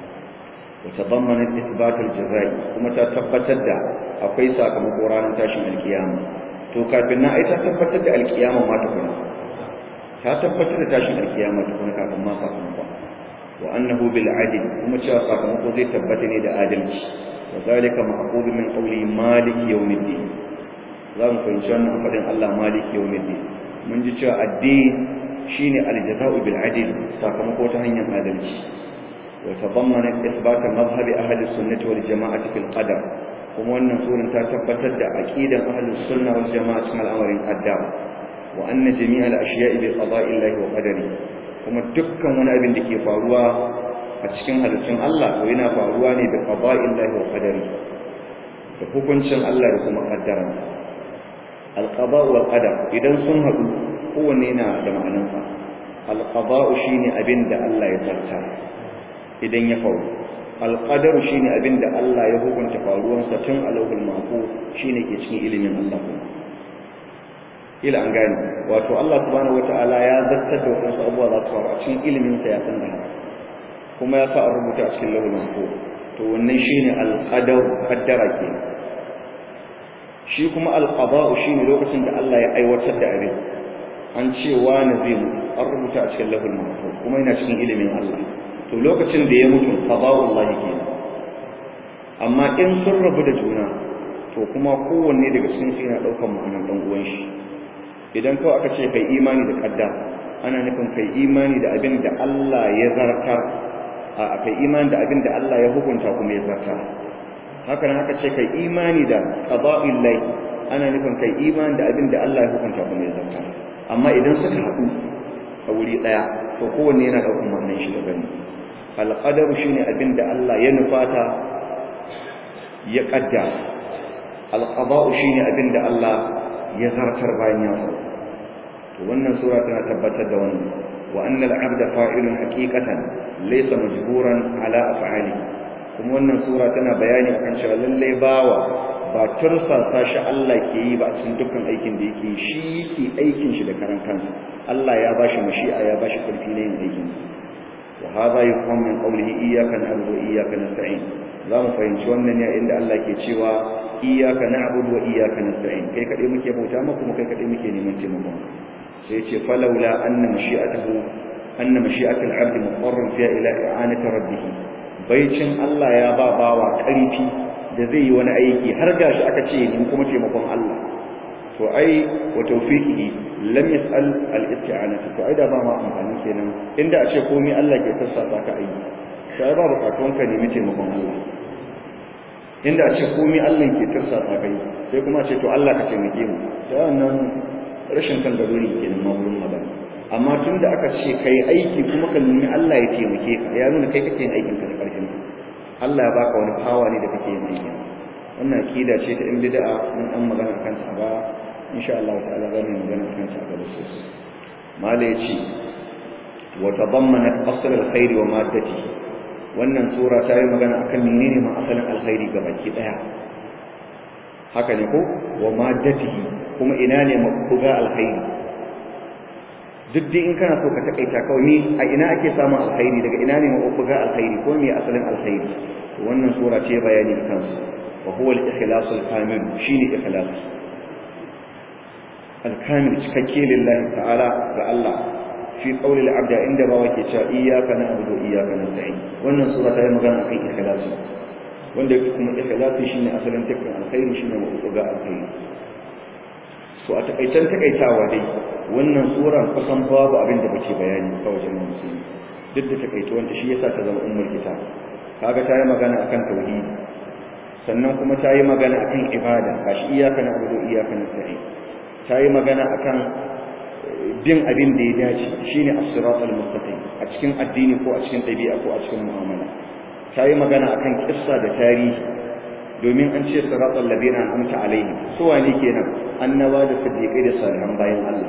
وتضمنت إثبات الجزاء kuma ta tabbatar da akwai sakamako ranar tashin alkiyama to kafin na ai ta tabbatar da alkiyama ma ta kuma ta tabbatar da tashin alkiyama ta kuma kafin ma sakamako wa annahu bil adl kuma cewa sakamako zai tabbata ne da adalci wa zalika ma'qul min qawli malik yawmiddin za mu fahimci wannan fadin Allah malik yawmiddin mun ji cewa addini shine aljaza'u bil adl sakamako ta hanyar adalci وتضمنت إثبات مذهب أهل السنة والجماعة في القدر kuma wannan suran ta tabbatar da aqidan ahlus sunna wal jama'a cikin al'amarin qaddar wa anna jami'al ashiya'i bi qada'illahi wa qadari kuma dukkan wani abin da ke faruwa a cikin halittun Allah to yana faruwa ne da qada'illahi wa qadari da hukuncin Allah da kuma qaddara al-qada' wal qadar idan sun haɗu kowanne yana da ma'anarsa al-qada' shine abin da Allah ya zarta idan ya faru alƙadaru shi ne abin da Allah ya hukunta faruwansa tun a lauhul mako shi ne ke cikin ilimin Allah kuma ila an gani wato Allah subhanahu wata'ala ya zartar da wasu abubuwa za su faru a cikin iliminsa ya san da haka kuma ya sa a rubuta a cikin lauhul mako to wannan shi ne alƙadar kaddara ke shi kuma alƙada'u shi ne lokacin da Allah ya aiwatar da abin an ce wani zai mutu an rubuta a cikin lauhul mako kuma yana cikin ilimin Allah to lokacin da ya mutu qada'ullahi kenan amma in sun rabu da juna to kuma kowanne daga cikin su yana daukar ma'anar dan uwan shi idan kawai aka ce kai imani da kadda ana nufin kai imani da abin da Allah ya zartar a kai imani da abin da Allah ya hukunta kuma ya zartar haka nan aka ce kai imani da qada'ullahi ana nufin kai imani da abin da Allah ya hukunta kuma ya zartar amma idan suka haɗu a wuri ɗaya to kowanne yana ɗaukar ma'anar shi daban ne alƙadaru shi ne abin da Allah ya nufata ya ƙadda alƙaba'u shi ne abin da Allah ya zartar bayan ya faru to wannan sura tana tabbatar da wannan wa annal abda fa'ilun haqiqatan laysa majburan ala af'ali kuma wannan sura tana bayani akan cewa lalle bawa ba tursasa shi Allah ke yi ba a cikin dukkan aikin da yake shi ke aikin shi da karan kansa Allah ya bashi mashi'a ya bashi karfi na yin aikin wa hadha yufham min qawlihi iyyaka na'budu wa iyyaka nasta'in za mu fahimci wannan ne inda Allah ke cewa iyyaka na'budu wa iyyaka nasta'in kai kadai muke bauta maka kuma kai kadai muke neman taimakon sai ce falawla anna mashi'atuhu anna mashi'atul 'abdi muqarrun fiha ila i'anati rabbih baicin Allah ya ba bawa karfi da zai yi wani aiki har gashi aka ce ni kuma taimakon Allah to ai wa tawfiqihi lam yas'al al-isti'anati to ai da ba ma amfani kenan inda a ce komai Allah ke sassata ka aiki sai ba bukatun ka nemi taimakon Allah inda a ce komai Allah ke sassata kai sai kuma ce to Allah ka taimake mu sai wannan rashin kan daruri kenan ma wurin magana amma tunda aka ce kai aiki kuma ka nemi Allah ya taimake ka ya nuna kai kake yin aikin ka da karfin Allah ya baka wani power ne da kake yin aikin wannan akida ce ta in bid'a mun an magana kanta ba insha Allah ta'ala za mu magana kan shi a gaba sosai mala yace wa tadammanat asl alkhair wa maddati wannan sura ta yi magana akan menene ma asalin alkhairi baki daya haka ne ko wa maddatihi kuma ina ne mabuga alkhairi duk dai in kana so ka takaita kawai ni a ina ake samun alkhairi daga ina ne mabuga alkhairi ko me asalin alkhairi wannan sura ce bayani kansu wa huwa al-ikhlas al-kamil shine ikhlas al-kamil cikakke lillahi ta'ala ga Allah fi qawli al-abd inda ba wake cewa iyyaka na'budu wa iyyaka nasta'in wannan sura ta yi magana akan ikhlas wanda kuma ikhlasi shine asalin dukkan alkhairi shine mabuga alkhairi so a takaicen takaitawa dai wannan sura kusan babu abin da bace bayani kawai jama'a musulmi duk da takaituwanta shi yasa ta zama ummul kitab kaga ta yi magana akan tauhidi sannan kuma ta yi magana akan ibada gashi iyaka na abudu iyaka na sa'i ta yi magana akan bin abin da ya dace shine as-siratal mustaqim a cikin addini ko a cikin ɗabi'a ko a cikin mu'amala ta yi magana akan kissa da tarihi domin an ce siratal ladina an'amta alaihim su wane kenan annaba da siddiqai da salihan bayan Allah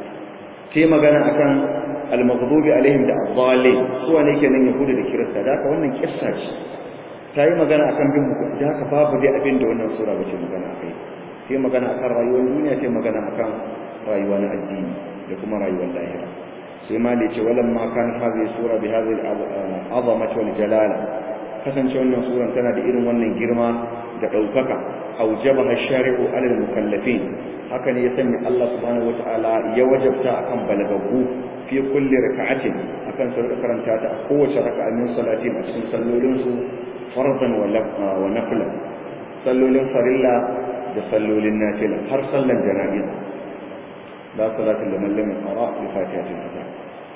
ta yi magana akan al-maghdubi alaihim da ad-dallin su wane kenan yahuda da kirista da haka wannan kissa ce ta yi magana akan bin hukunci da haka babu dai abin da wannan sura bace magana akai sai magana akan rayuwar duniya sai magana akan rayuwa na addini da kuma rayuwar lahira sai ma da ce walam ma kan hadhihi sura bi hadhihi al-azamati wal jalala kasance wannan suran tana da irin wannan girma da daukaka aujabaha ash-shari'u 'ala al-mukallafin haka ne ya sanya Allah subhanahu wata'ala ya wajabta akan balagagu fi kulli raka'atin akan su karanta ta a kowace raka'a min salati a cikin sallolin su fardan wa nafila sallolin farilla da sallolin nafila har sallan jana'iza la salatin liman lam yaqra bi fatihatil kitab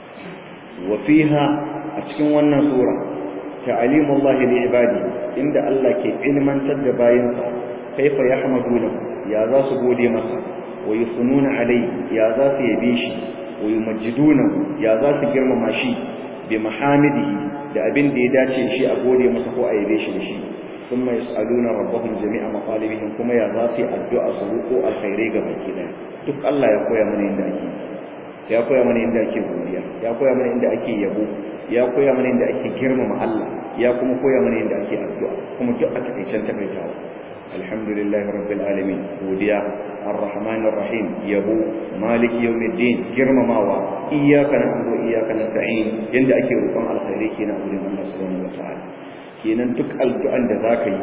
wa fiha a cikin wannan sura ta'alimu Allah li ibadi inda Allah ke ilmantar da bayinsa kaifa yahmaduna ya za su gode masa wa yusununa alai ya za su yabe shi wa yumajjiduna ya za su girmama shi bi mahamidihi da abin da ya dace shi a gode masa ko a yabe shi da shi thumma yas'aluna rabbahum jami'a maqalibihim kuma ya za su yi addu'a su roƙo alkhairai ga baki daya duk Allah ya koya mana yadda ake ya koya mana yadda ake godiya ya koya mana yadda ake yabo ya koya mana yadda ake girmama Allah ya kuma koya mana yadda ake addu'a kuma duk a takaicen takaitawa alhamdulillah rabbil alamin godiya arrahman arrahim yabo malik yawmiddin girmamawa iyyaka na'budu wa iyyaka nasta'in yanda ake roƙon alkhairi kenan a wurin Allah subhanahu wataala kenan duk addu'an da zaka yi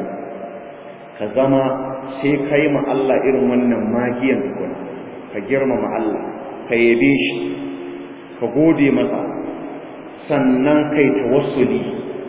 ka zama sai kai ma Allah irin wannan magiyan tukuna ka girmama Allah ka yabe shi ka gode masa sannan kai tawassuli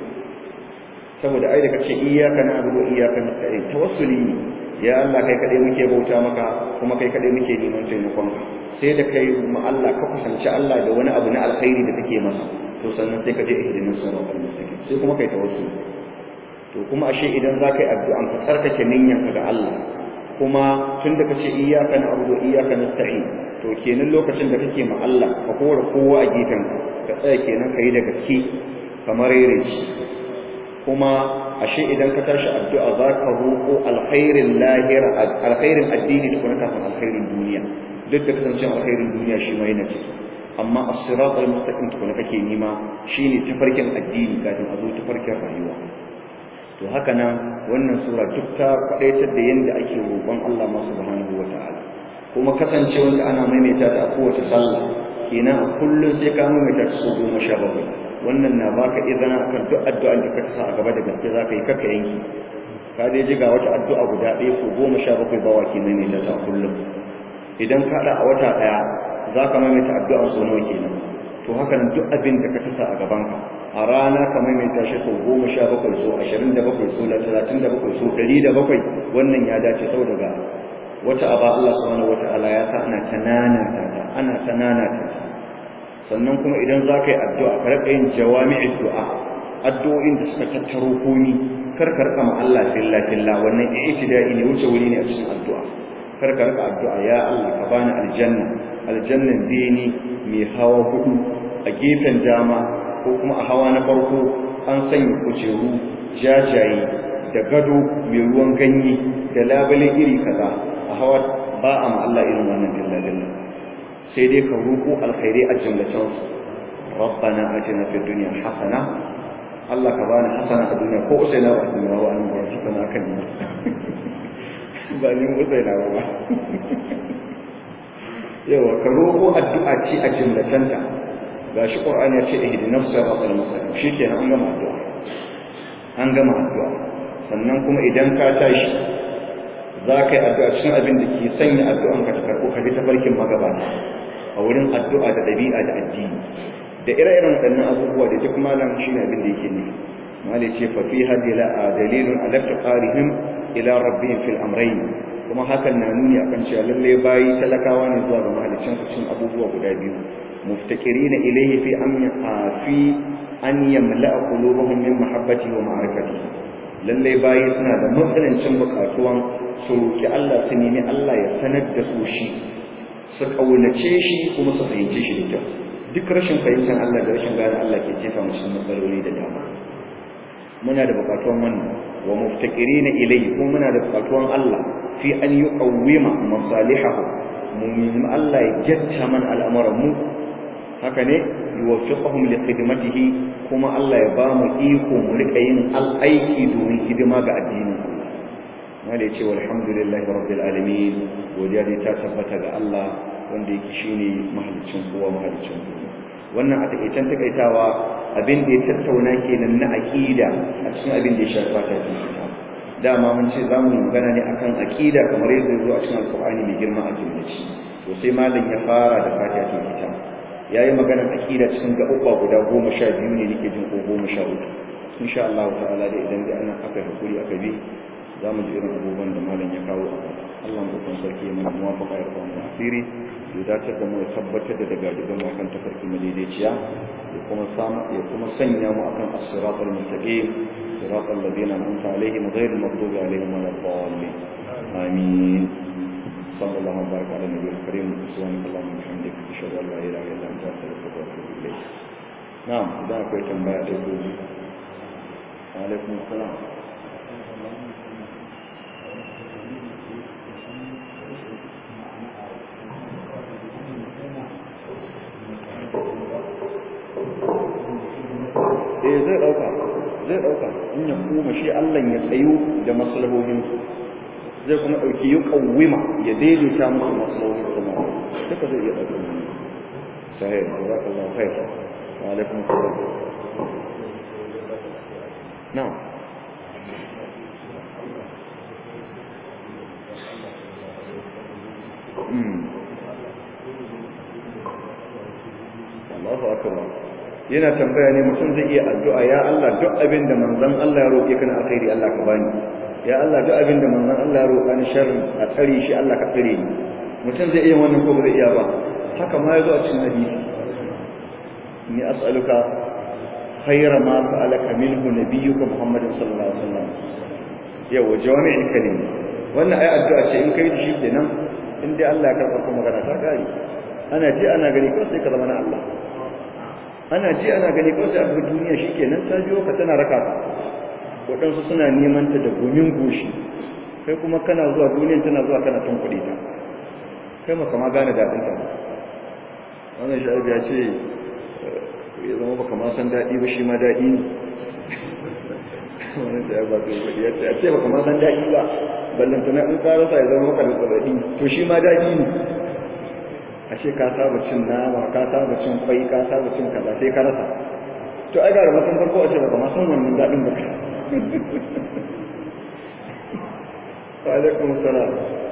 saboda ai da kace iyyaka na'budu wa iyyaka nasta'in tawassuli ne ya Allah kai kadai muke bauta maka kuma kai kadai muke neman taimakon ka sai da kai mu Allah ka kusanci Allah da wani abu na alkhairi da kake masa to sannan sai ka je ihdinas siratal mustaqim sai kuma kai tawassuli to kuma ashe idan za ka yi addu'an ka tsarkake niyyanka ga Allah kuma tun da kace iyyaka na'budu wa iyyaka nasta'in to kenan lokacin da kake ma Allah ka kora kowa a gefen ka tsaya kenan kai da gaske kamar yare shi kuma ashe idan ka tashi addu'a za ka roƙo alkhairin lahira alkhairin addini da kuma kafin alkhairin duniya duk da kasancen alkhairin duniya shi ma yana ciki amma as-siratal mustaqim tukuna kake nima shine tafarkin addini kafin a zo tafarkin rayuwa to haka nan wannan sura duk ta kwadaitar da yanda ake roƙon Allah ma subhanahu wataala kuma kasancewar da ana maimaita ta a kowace sallah kenan a kullum sai ka maimaita ta sau goma sha bakwai wannan na baka izina akan duk addu'an da ka sa a gaba da gaske za ka yi kakka yanki ka dai ji ga wata addu'a guda ɗaya sau goma sha bakwai bawa ke maimaita ta a kullum idan ka haɗa a wata ɗaya za ka maimaita addu'an sau nawa kenan to haka nan duk abin da ka tasa a gabanka a rana ka maimaita shi sau goma sha bakwai sau ashirin da bakwai sau talatin da bakwai sau ɗari da bakwai wannan ya dace sau daga wata aba Allah subhanahu wata'ala ya sa ana tanana ta ana tanana ta sannan kuma idan za ka yi addu'a ka rika yin jawami'in du'a addu'o'in da suka tattaro komi kar ka rika ma Allah filla filla wannan i'tida'i ne wuce wuri ne a cikin addu'a kar ka rika addu'a ya Allah ka bani aljanna aljannan beni mai hawa hudu a gefen dama ko kuma a hawa na farko an sanya kujeru jajaye da gado mai ruwan ganye da labale iri kaza a hawa ba a ma Allah irin wannan dilla-dilla sai dai ka roƙo alkhairi a jumlatan rabbana atina fid dunya hasana Allah ka bani hasana a duniya ko sai na ba ni rawa an ba shi kana kan ni ba ni mu sai na ba yawa ka roƙo addu'a ce a jumlatanta gashi qur'ani ya ce ihdinas siratal mustaqim shikenan an gama addu'a an gama addu'a sannan kuma idan ka tashi za ka yi addu'a cikin abin da ke sanya addu'an ka ta karɓo ka bi ta farkin magabata a wurin addu'a da ɗabi'a da addini da ire-iren waɗannan abubuwa da duk malam shi ne abin da yake ne malai ce fa fi hadila a dalilun ala taqarihim ila rabbihim fil amrayn kuma hakan na nuni akan cewa lalle bayi talakawa ne zuwa ga mahalicin su cikin abubuwa guda biyu muftaqirina ilayhi fi amya fi an yamla'a qulubuhum min mahabbati wa ma'rifati lalle bayi suna da matsanancin bukatuwan su roki Allah su nemi Allah ya sanar da su shi su kaunace shi kuma su fahimce shi da kyau duk rashin fahimtar Allah da rashin gane Allah ke jefa mu cikin matsaloli da dama muna da bukatuwan wannan wa muftaqirina ilayhi kuma muna da bukatuwan Allah fi an yuqawwima masalihahu mu'min Allah ya jatta man al'amuran mu haka ne yuwaffiqahum li khidmatihi kuma Allah ya ba mu iko mu rika yin al'aiki domin hidima ga addinin wanda ya ce walhamdulillahi rabbil alamin godiya dai ta tabbata ga Allah wanda yake shine mahalicin kowa mahalicin kowa wannan a takeicen takaitawa abin da ya tattauna kenan na aqida a cikin abin da ya shafi ta kita dama mun ce zamu yi magana ne akan aqida kamar yadda ya zo a cikin alqur'ani mai girma a jumlaci to sai malam ya fara da fatiha ta kita yayi magana aqida cikin gaɓuɓɓa guda goma sha biyu ne nake jin ko goma sha uku insha Allah ta'ala da idan da ana aka hakuri aka bi za mu ji irin abubuwan da malam ya kawo a Allah mu kan sarki ya mana muwafaqa ya kawo mu asiri ya dace da mu tabbatar da daga gidan mu kan tafarki madaidaiciya ya kuma samu ya kuma sanya mu akan as-siratal mustaqim siratal ladina an'amta alaihim ghayril maghdubi alaihim waladdallin amin صلى الله وبارك على النبي الكريم سبحانك اللهم وبحمدك اشهد ان لا اله الا انت استغفرك واتوب اليك نعم da akwai tambaya da ku alaikum assalam eh zai dauka zai dauka in ya kuma shi Allah ya tsayu da maslahohin zai kuma dauki yi kawwima ya daidaita musu maslahohin kuma duka zai iya dauka sahih jazakallahu khair wa alaikum assalam na'am Allahu akbar yana tambaya ne mutum zai iya addu'a ya Allah duk abin da manzon Allah ya roƙe kana alkhairi Allah ka bani ya Allah duk abin da manzon Allah ya roƙa ni sharri a tsare shi Allah ka tsare ni mutum zai iya wannan ko zai iya ba haka ma yazo a cikin hadisi ni as'aluka khayra ma sa'alaka minhu nabiyyuka Muhammadin sallallahu alaihi wasallam yawa jawami'in kalimi wannan ai addu'a ce in kai da shi kenan in dai Allah ya karɓa kuma magana ta gari ana ji ana gani ko sai ka zama na Allah ana ji ana gani ko sai abu duniya shikenan ta biyo ka tana raka ka waɗansu suna neman ta da gumin goshi kai kuma kana zuwa duniyan tana zuwa kana tun kuɗi ta kai ma kama gane daɗin ta wannan sha'abi ya ce ya zama baka ma san daɗi ba shi ma daɗi ne wannan da ya ba su kuɗi ya ce a ce baka ma san daɗi ba ballantana in ka rasa ya zama maka da tsaradi to shi ma daɗi ne ashe ka saba cin nama ka saba cin kwai ka saba cin kaza sai ka rasa to ai ga da matan farko a ce ba ma san wannan dadin ba wa alaikum assalam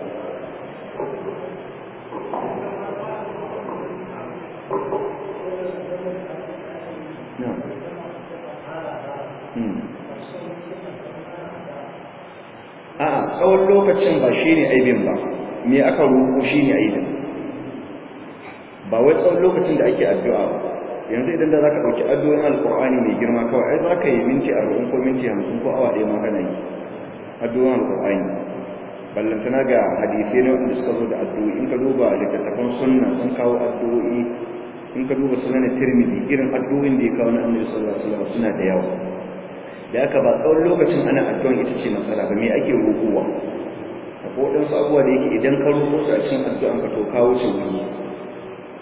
a'a tsawon lokacin ba shine aibin ba me aka roƙo shine aibin ba wai tsawon lokacin da ake addu'a ba yanzu idan da zaka dauki addu'o'in alqur'ani mai girma kawai ai zaka yi minti 40 ko minti 50 ko awa ɗaya ma kana yi addu'o'in alqur'ani ballantana ga hadisai ne wanda suka zo da addu'o'i in ka duba littattafan sunna sun kawo addu'o'i in ka duba sunan tirmidhi irin addu'o'in da ya kawo na annabi sallallahu alaihi wasallam suna da yawa da aka ba tsawon lokacin ana addu'an ita ce matsala ba me ake roƙowa akwai waɗansu abubuwa da yake idan ka roƙo su a cikin addu'an ka to kawo ce wuri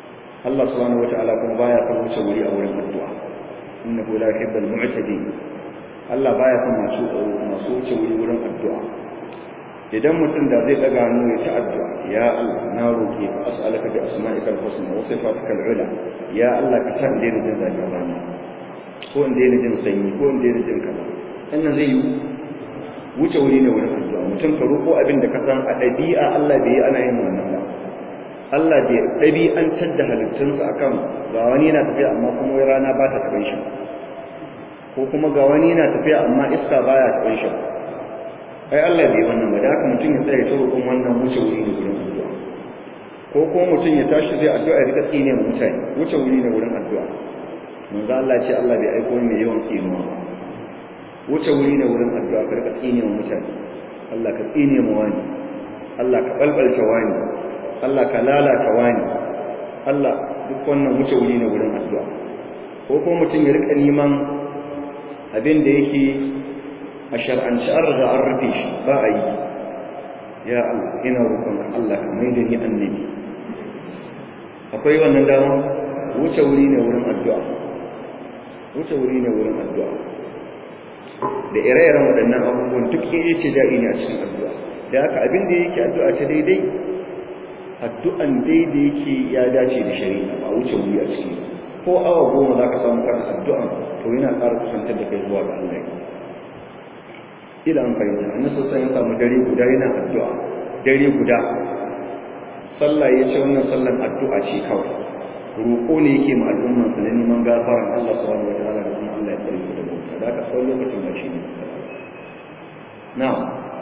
Allah subhanahu wata'ala kuma baya son wuce wuri a wurin addu'a innahu la yuhibbul mu'tadin Allah baya son masu masu wuce wuri wurin addu'a idan mutum da zai daga hannu ya ci addu'a ya Allah na roke ka as'alaka bi asma'ikal husna wa sifatikal ula ya Allah ka sa inda jin zafin rana ko inda jin sanyi ko inda jin kaza wannan zai yi wuce wuri ne wurin addu'a mutum ka roƙo abin da ka san a ɗabi'a Allah bai yi ana yin wannan ba Allah bai ɗabi'antar da halittunsa akan ga wani yana tafiya amma kuma wai rana ba ta taɓa shi ko kuma ga wani yana tafiya amma iska baya taɓa shi ai Allah bai wannan ba da haka mutum ya tsaya ta roƙon wannan wuce wuri ne wurin addu'a ko kuma mutum ya tashi zai addu'a ya rika tsine mu mutane wuce wuri ne wurin addu'a manzo Allah ce Allah bai aiko mai yawan tsinuwa ba wuce wuri ne wurin addu'a ka rika tsine mu mutane Allah ka tsine mu wani Allah ka balbalta wani Allah ka lalata wani Allah duk wannan wuce wuri ne wurin addu'a ko kuma mutum ya rika neman abin da yake a shar'anci an riga an rufe shi ba a yi ya Allah ina roƙon Allah ka mai da ni annabi akwai wannan dama wuce wuri ne wurin addu'a wuce wuri ne wurin addu'a da ire-iren waɗannan abubuwan duk ya ce da'i ne a cikin addu'a da haka abin da yake addu'a ce daidai addu'an daidai yake ya dace da shari'a ba wuce wuri a ciki ko awa goma za ka samu kan addu'an to yana ƙara kusantar da kai zuwa ga Allah ila an fahimta an nasa sai ya samu dare guda yana addu'a dare guda sallah ya ce wannan sallan addu'a ce kawai roƙo ne yake ma al'umman su na neman gafaran Allah subhanahu wa ta'ala da kuma Allah ya tsare su da bauta da aka tsawon lokacin ba shi ne na'am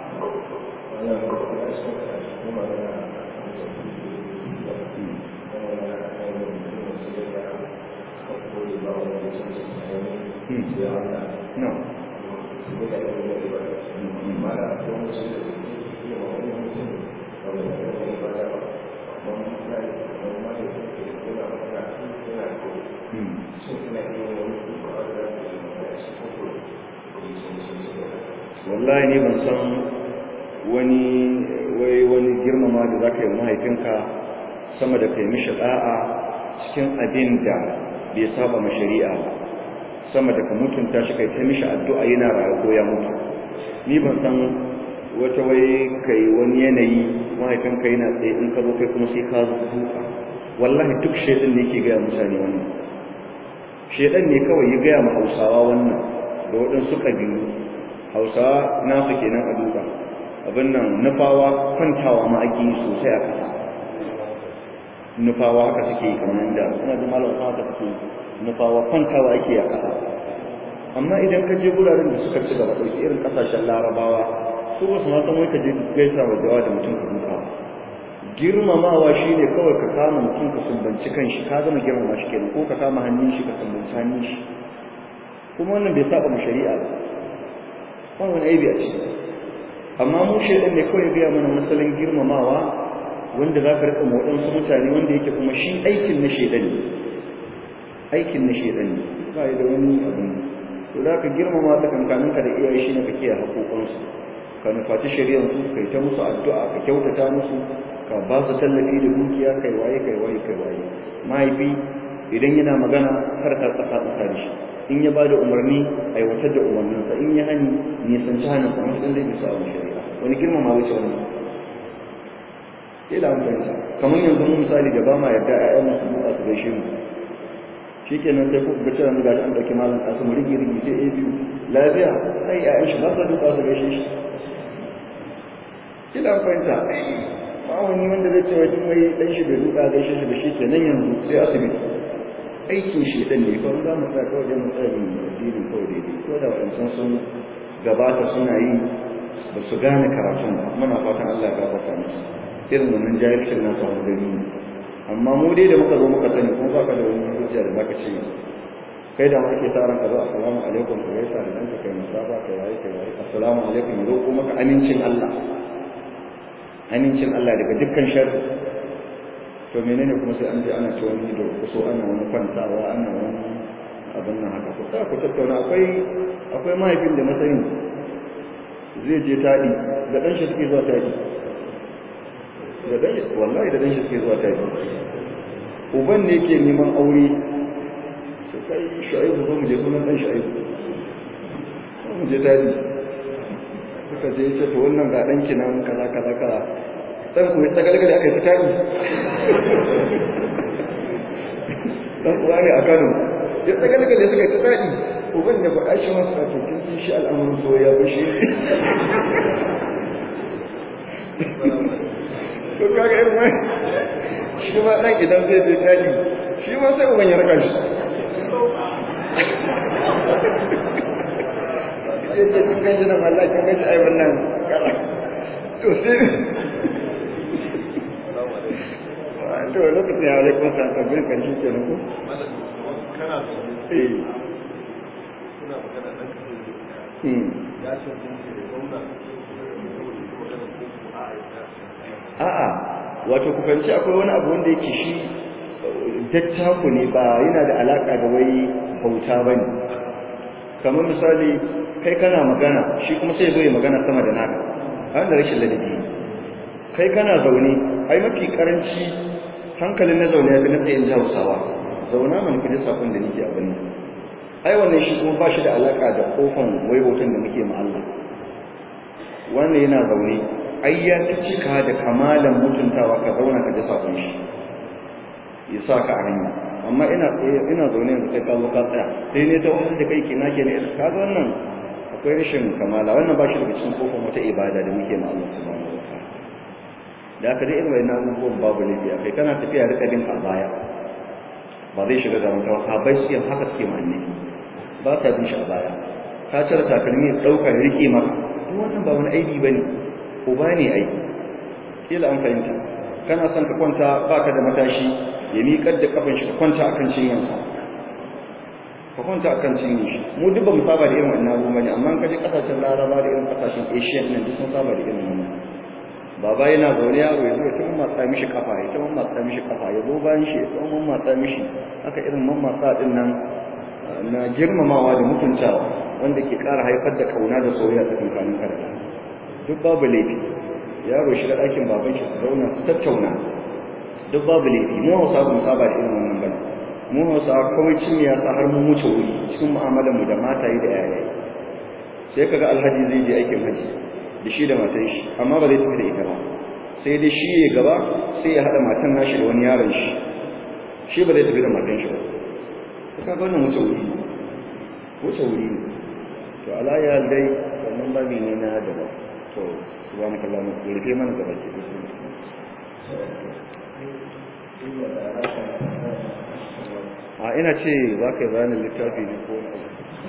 No. wallahi ne ban san wani wai wani girmama da zaka yi mahaifinka sama da kai mishi da'a cikin abin da bai saba ma shari'a ba sama da ka mutunta shi kai ta mishi addu'a yana rayu ko ya mutu ni ban san wata wai kai wani yanayi mahaifinka yana tsaye in ka zo kai kuma sai ka zo duka wallahi duk shaidan ne yake gaya mutane wannan shaidan ne kawai ya gaya ma hausawa wannan da waɗansu ƙabilu hausawa nasu kenan a duka abin nan nufawa kwantawa ma ake yi sosai a ƙasa nufawa haka suke yi kamar da suna da malam haka suke nufawa kwantawa ake a ƙasa amma idan ka je guraren da suka ci gaba ɗauki irin ƙasashen larabawa su ba su ma san wai ka je gaisa wa jawa da mutum ka duka girmamawa shi ne kawai ka kama mutum ka sumbanci kan shi ka gama girmama shi kenan ko ka kama hannun shi ka sumbanci hannun shi kuma wannan bai saba mu shari'a ba ba wani aibi a ciki amma mu shaidan ne kawai biya mana masalin girmamawa wanda za ka riƙa waɗansu mutane wanda yake kuma shi aikin na shaidan ne aikin na shaidan ne ba da wani abin to da ka girmama ta kankaninka da iyaye shi ne ka kiyaye haƙoƙansu ka nufaci shari'ar su kai ta musu addu'a ka kyautata musu ka ba su tallafi da dukiya kai waye kai waye kai waye mahaifi idan yana magana kar ka tsaka tsaka da shi in ya bada umarni aiwatar da umarninsa in ya hani nisan ci hannun kuma sun zai bisa abin shari'a wani girmama wuce wani ila amfansa kamar yanzu mun misali da ba ma yarda ƴaƴan masu duka su gaishe mu shikenan sai ku ga cewa ga an dauki malam kasu mu rigi rigi sai biyu lafiya ai ƴaƴan shi ba su duka su gaishe shi ila amfansa ba wani wanda zai ce wai wai dan shi bai duka gaishe shi ba shikenan yanzu sai asibiti aikin shi dan ne kawai za mu tsaya kawai da mu tsaya mu addinin kawai daidai ko da wadancan sun gabata suna yi ba su gane karatun ba muna fatan Allah ya gafarta musu irin wannan jahilcin na su wani gani ne amma mu dai da muka zo muka sani kuma baka da wani hujja da zaka ce kai da muke sa ran ka zo assalamu alaikum ka gaisa da danka kai musafa kai waye kai waye assalamu alaikum ya roƙo maka amincin Allah amincin Allah daga dukkan sharri to menene kuma sai an je ana ci wani da kuso ana wani kwantawa ana wani abin nan haka ko ku tattauna akwai akwai mahaifin da na sani zai je taɗi da ɗan shi suke zuwa taɗi da ɗan shi wallahi da ɗan shi suke zuwa taɗi uban ne yake neman aure sai kai shu'aibu zo mu je sunan dan shu'aibu mu je daji suka je ce to wannan ga danki nan kaza kaza kaza dan ku ta galgale aka yi tari dan uwa ne a Kano ya ta galgale suka yi tari uban ne faɗa shi masa to kin san shi al'amuran soyayya ba shi to kaga irin mai shi ma dan idan zai je daji shi ma sai uban ya raka shi sai ce kun ganji nan Allah kun ganji ai wannan kala to sai to lokacin ya alaikum salam to bin kan shi kenan ko kana eh kuna magana dan ka hmm ya ce kun ce gwamna a'a wato ku fahimci akwai wani abu wanda yake shi dattaku ne ba yana da alaka da wai bauta bane kamar misali kai kana magana shi kuma sai zo ya magana sama da naka an da rashin ladabi kai kana zaune ai mafi karanci hankalin na zaune ya fi na tsayin hausawa zauna mana kudi sakon da nake abin nan ai wannan shi kuma ba shi da alaka da kofan wai hoton da muke ma Allah wannan yana zaune ai ya ta cika da kamalan mutuntawa ka zauna ka ji sakon shi ya sa ka a hanya amma ina ina zaune yanzu kai ka zo ka tsaya sai ne ta wani da kai kina ke ne ka ga wannan akwai rashin kamala wannan ba shi daga cikin kofar wata ibada da muke ma Allah subhanahu wa ta'ala da aka dai irin wannan abubuwan babu laifi a kai kana tafiya rika bin a baya ba zai shiga zaman kawo sahabbai suke haka suke ma annabi ba sa bin shi a baya ka cire takalmi ya ɗauka ya rike maka duk wannan ba wani aibi ba ne uba ne aiki kila an fahimta kana son ka kwanta baka da matashi ya miƙar da kafin shi ka kwanta akan cinyansa ka kwanta akan cinyin shi mu duk ba mu saba da irin wannan abubuwa ne amma ka je kasashen laraba da irin kasashen asian nan duk sun saba da irin wannan baba yana zaune yaro ya zo ya tuma matsa mishi kafa ya tuma matsa mishi kafa ya zo bayan shi ya tuma matsa mishi haka irin mammatsa din nan na girmamawa da mutuntawa wanda ke ƙara haifar da kauna da soyayya tsakanin karatu duk babu laifi yaro shiga ɗakin baban shi su zauna su tattauna duk babu laifi mu hausa ba mu saba da irin wannan bane mu hausa kawai cin ya sa har mun wuce wuri cikin mu'amalar mu da mataye da yayaye sai kaga alhaji zai je aikin haji da shi da matan shi amma ba zai tafi da ita ba sai dai shi ya gaba sai ya haɗa matan nashi da wani yaron shi shi ba zai tafi da matan shi ba to kaga wannan wuce wuri wuce wuri ne to alaya dai wannan babi ne na daban to subhanaka allahumma rufe mana gaba ke a ina ce za ka yi bayanin littafi ne ko na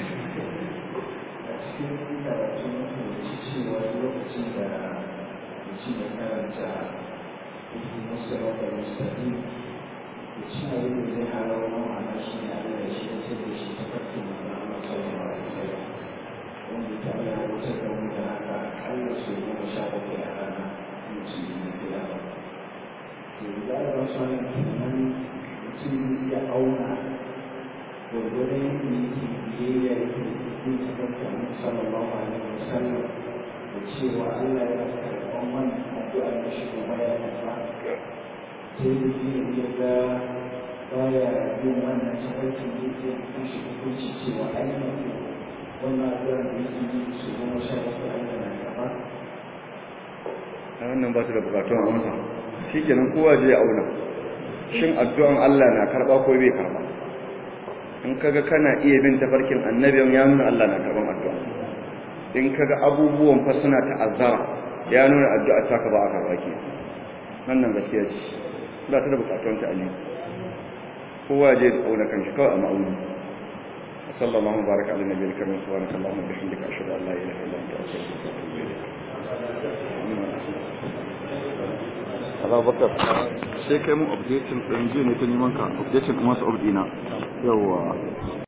a cikin karatu mutum da ci cewa lokacin da mutum ya karanta musu rata mustafi da ci a yi zai halar ma'ana shi ne a da shi da da shi ta farko da na Allah sallallahu alaihi wasallam wanda ta Allah ya wuce da mu da haka akalla su goma sha bakwai a rana mutum ya kula ba to da Allah su ne kenan mutum ya auna gwargwadon yadda yake biyayya yake bin tabbata na sallallahu alaihi wasallam da cewa Allah ya karɓan wannan addu'a da shi kuma ya karɓa sai da yi ya ga baya bin wannan tabbacin da yake kan shi hukunci cewa ainihin wannan addu'a da yake yi su goma sha bakwai Allah na karɓa a wannan ba ta da bukatun amsa shi kenan kowa je ya auna shin addu'an Allah na karba ko bai karba in kaga kana iya bin tafarkin annabin ya nuna Allah na karban addu'a in kaga abubuwan fa suna ta'azzara ya nuna addu'a ta ka ba a karba ke wannan gaskiya ce ba ta da bukatun ta ali kowa je ya auna kanshi kawai a ma'auni صلى الله وبارك على النبي الكريم سبحانك اللهم وبحمدك اشهد ان لا اله الا انت استغفرك واتوب اليك Allah bakar sai kai mun updating ɗin jiya ne ta neman ka updating kuma su updina yawa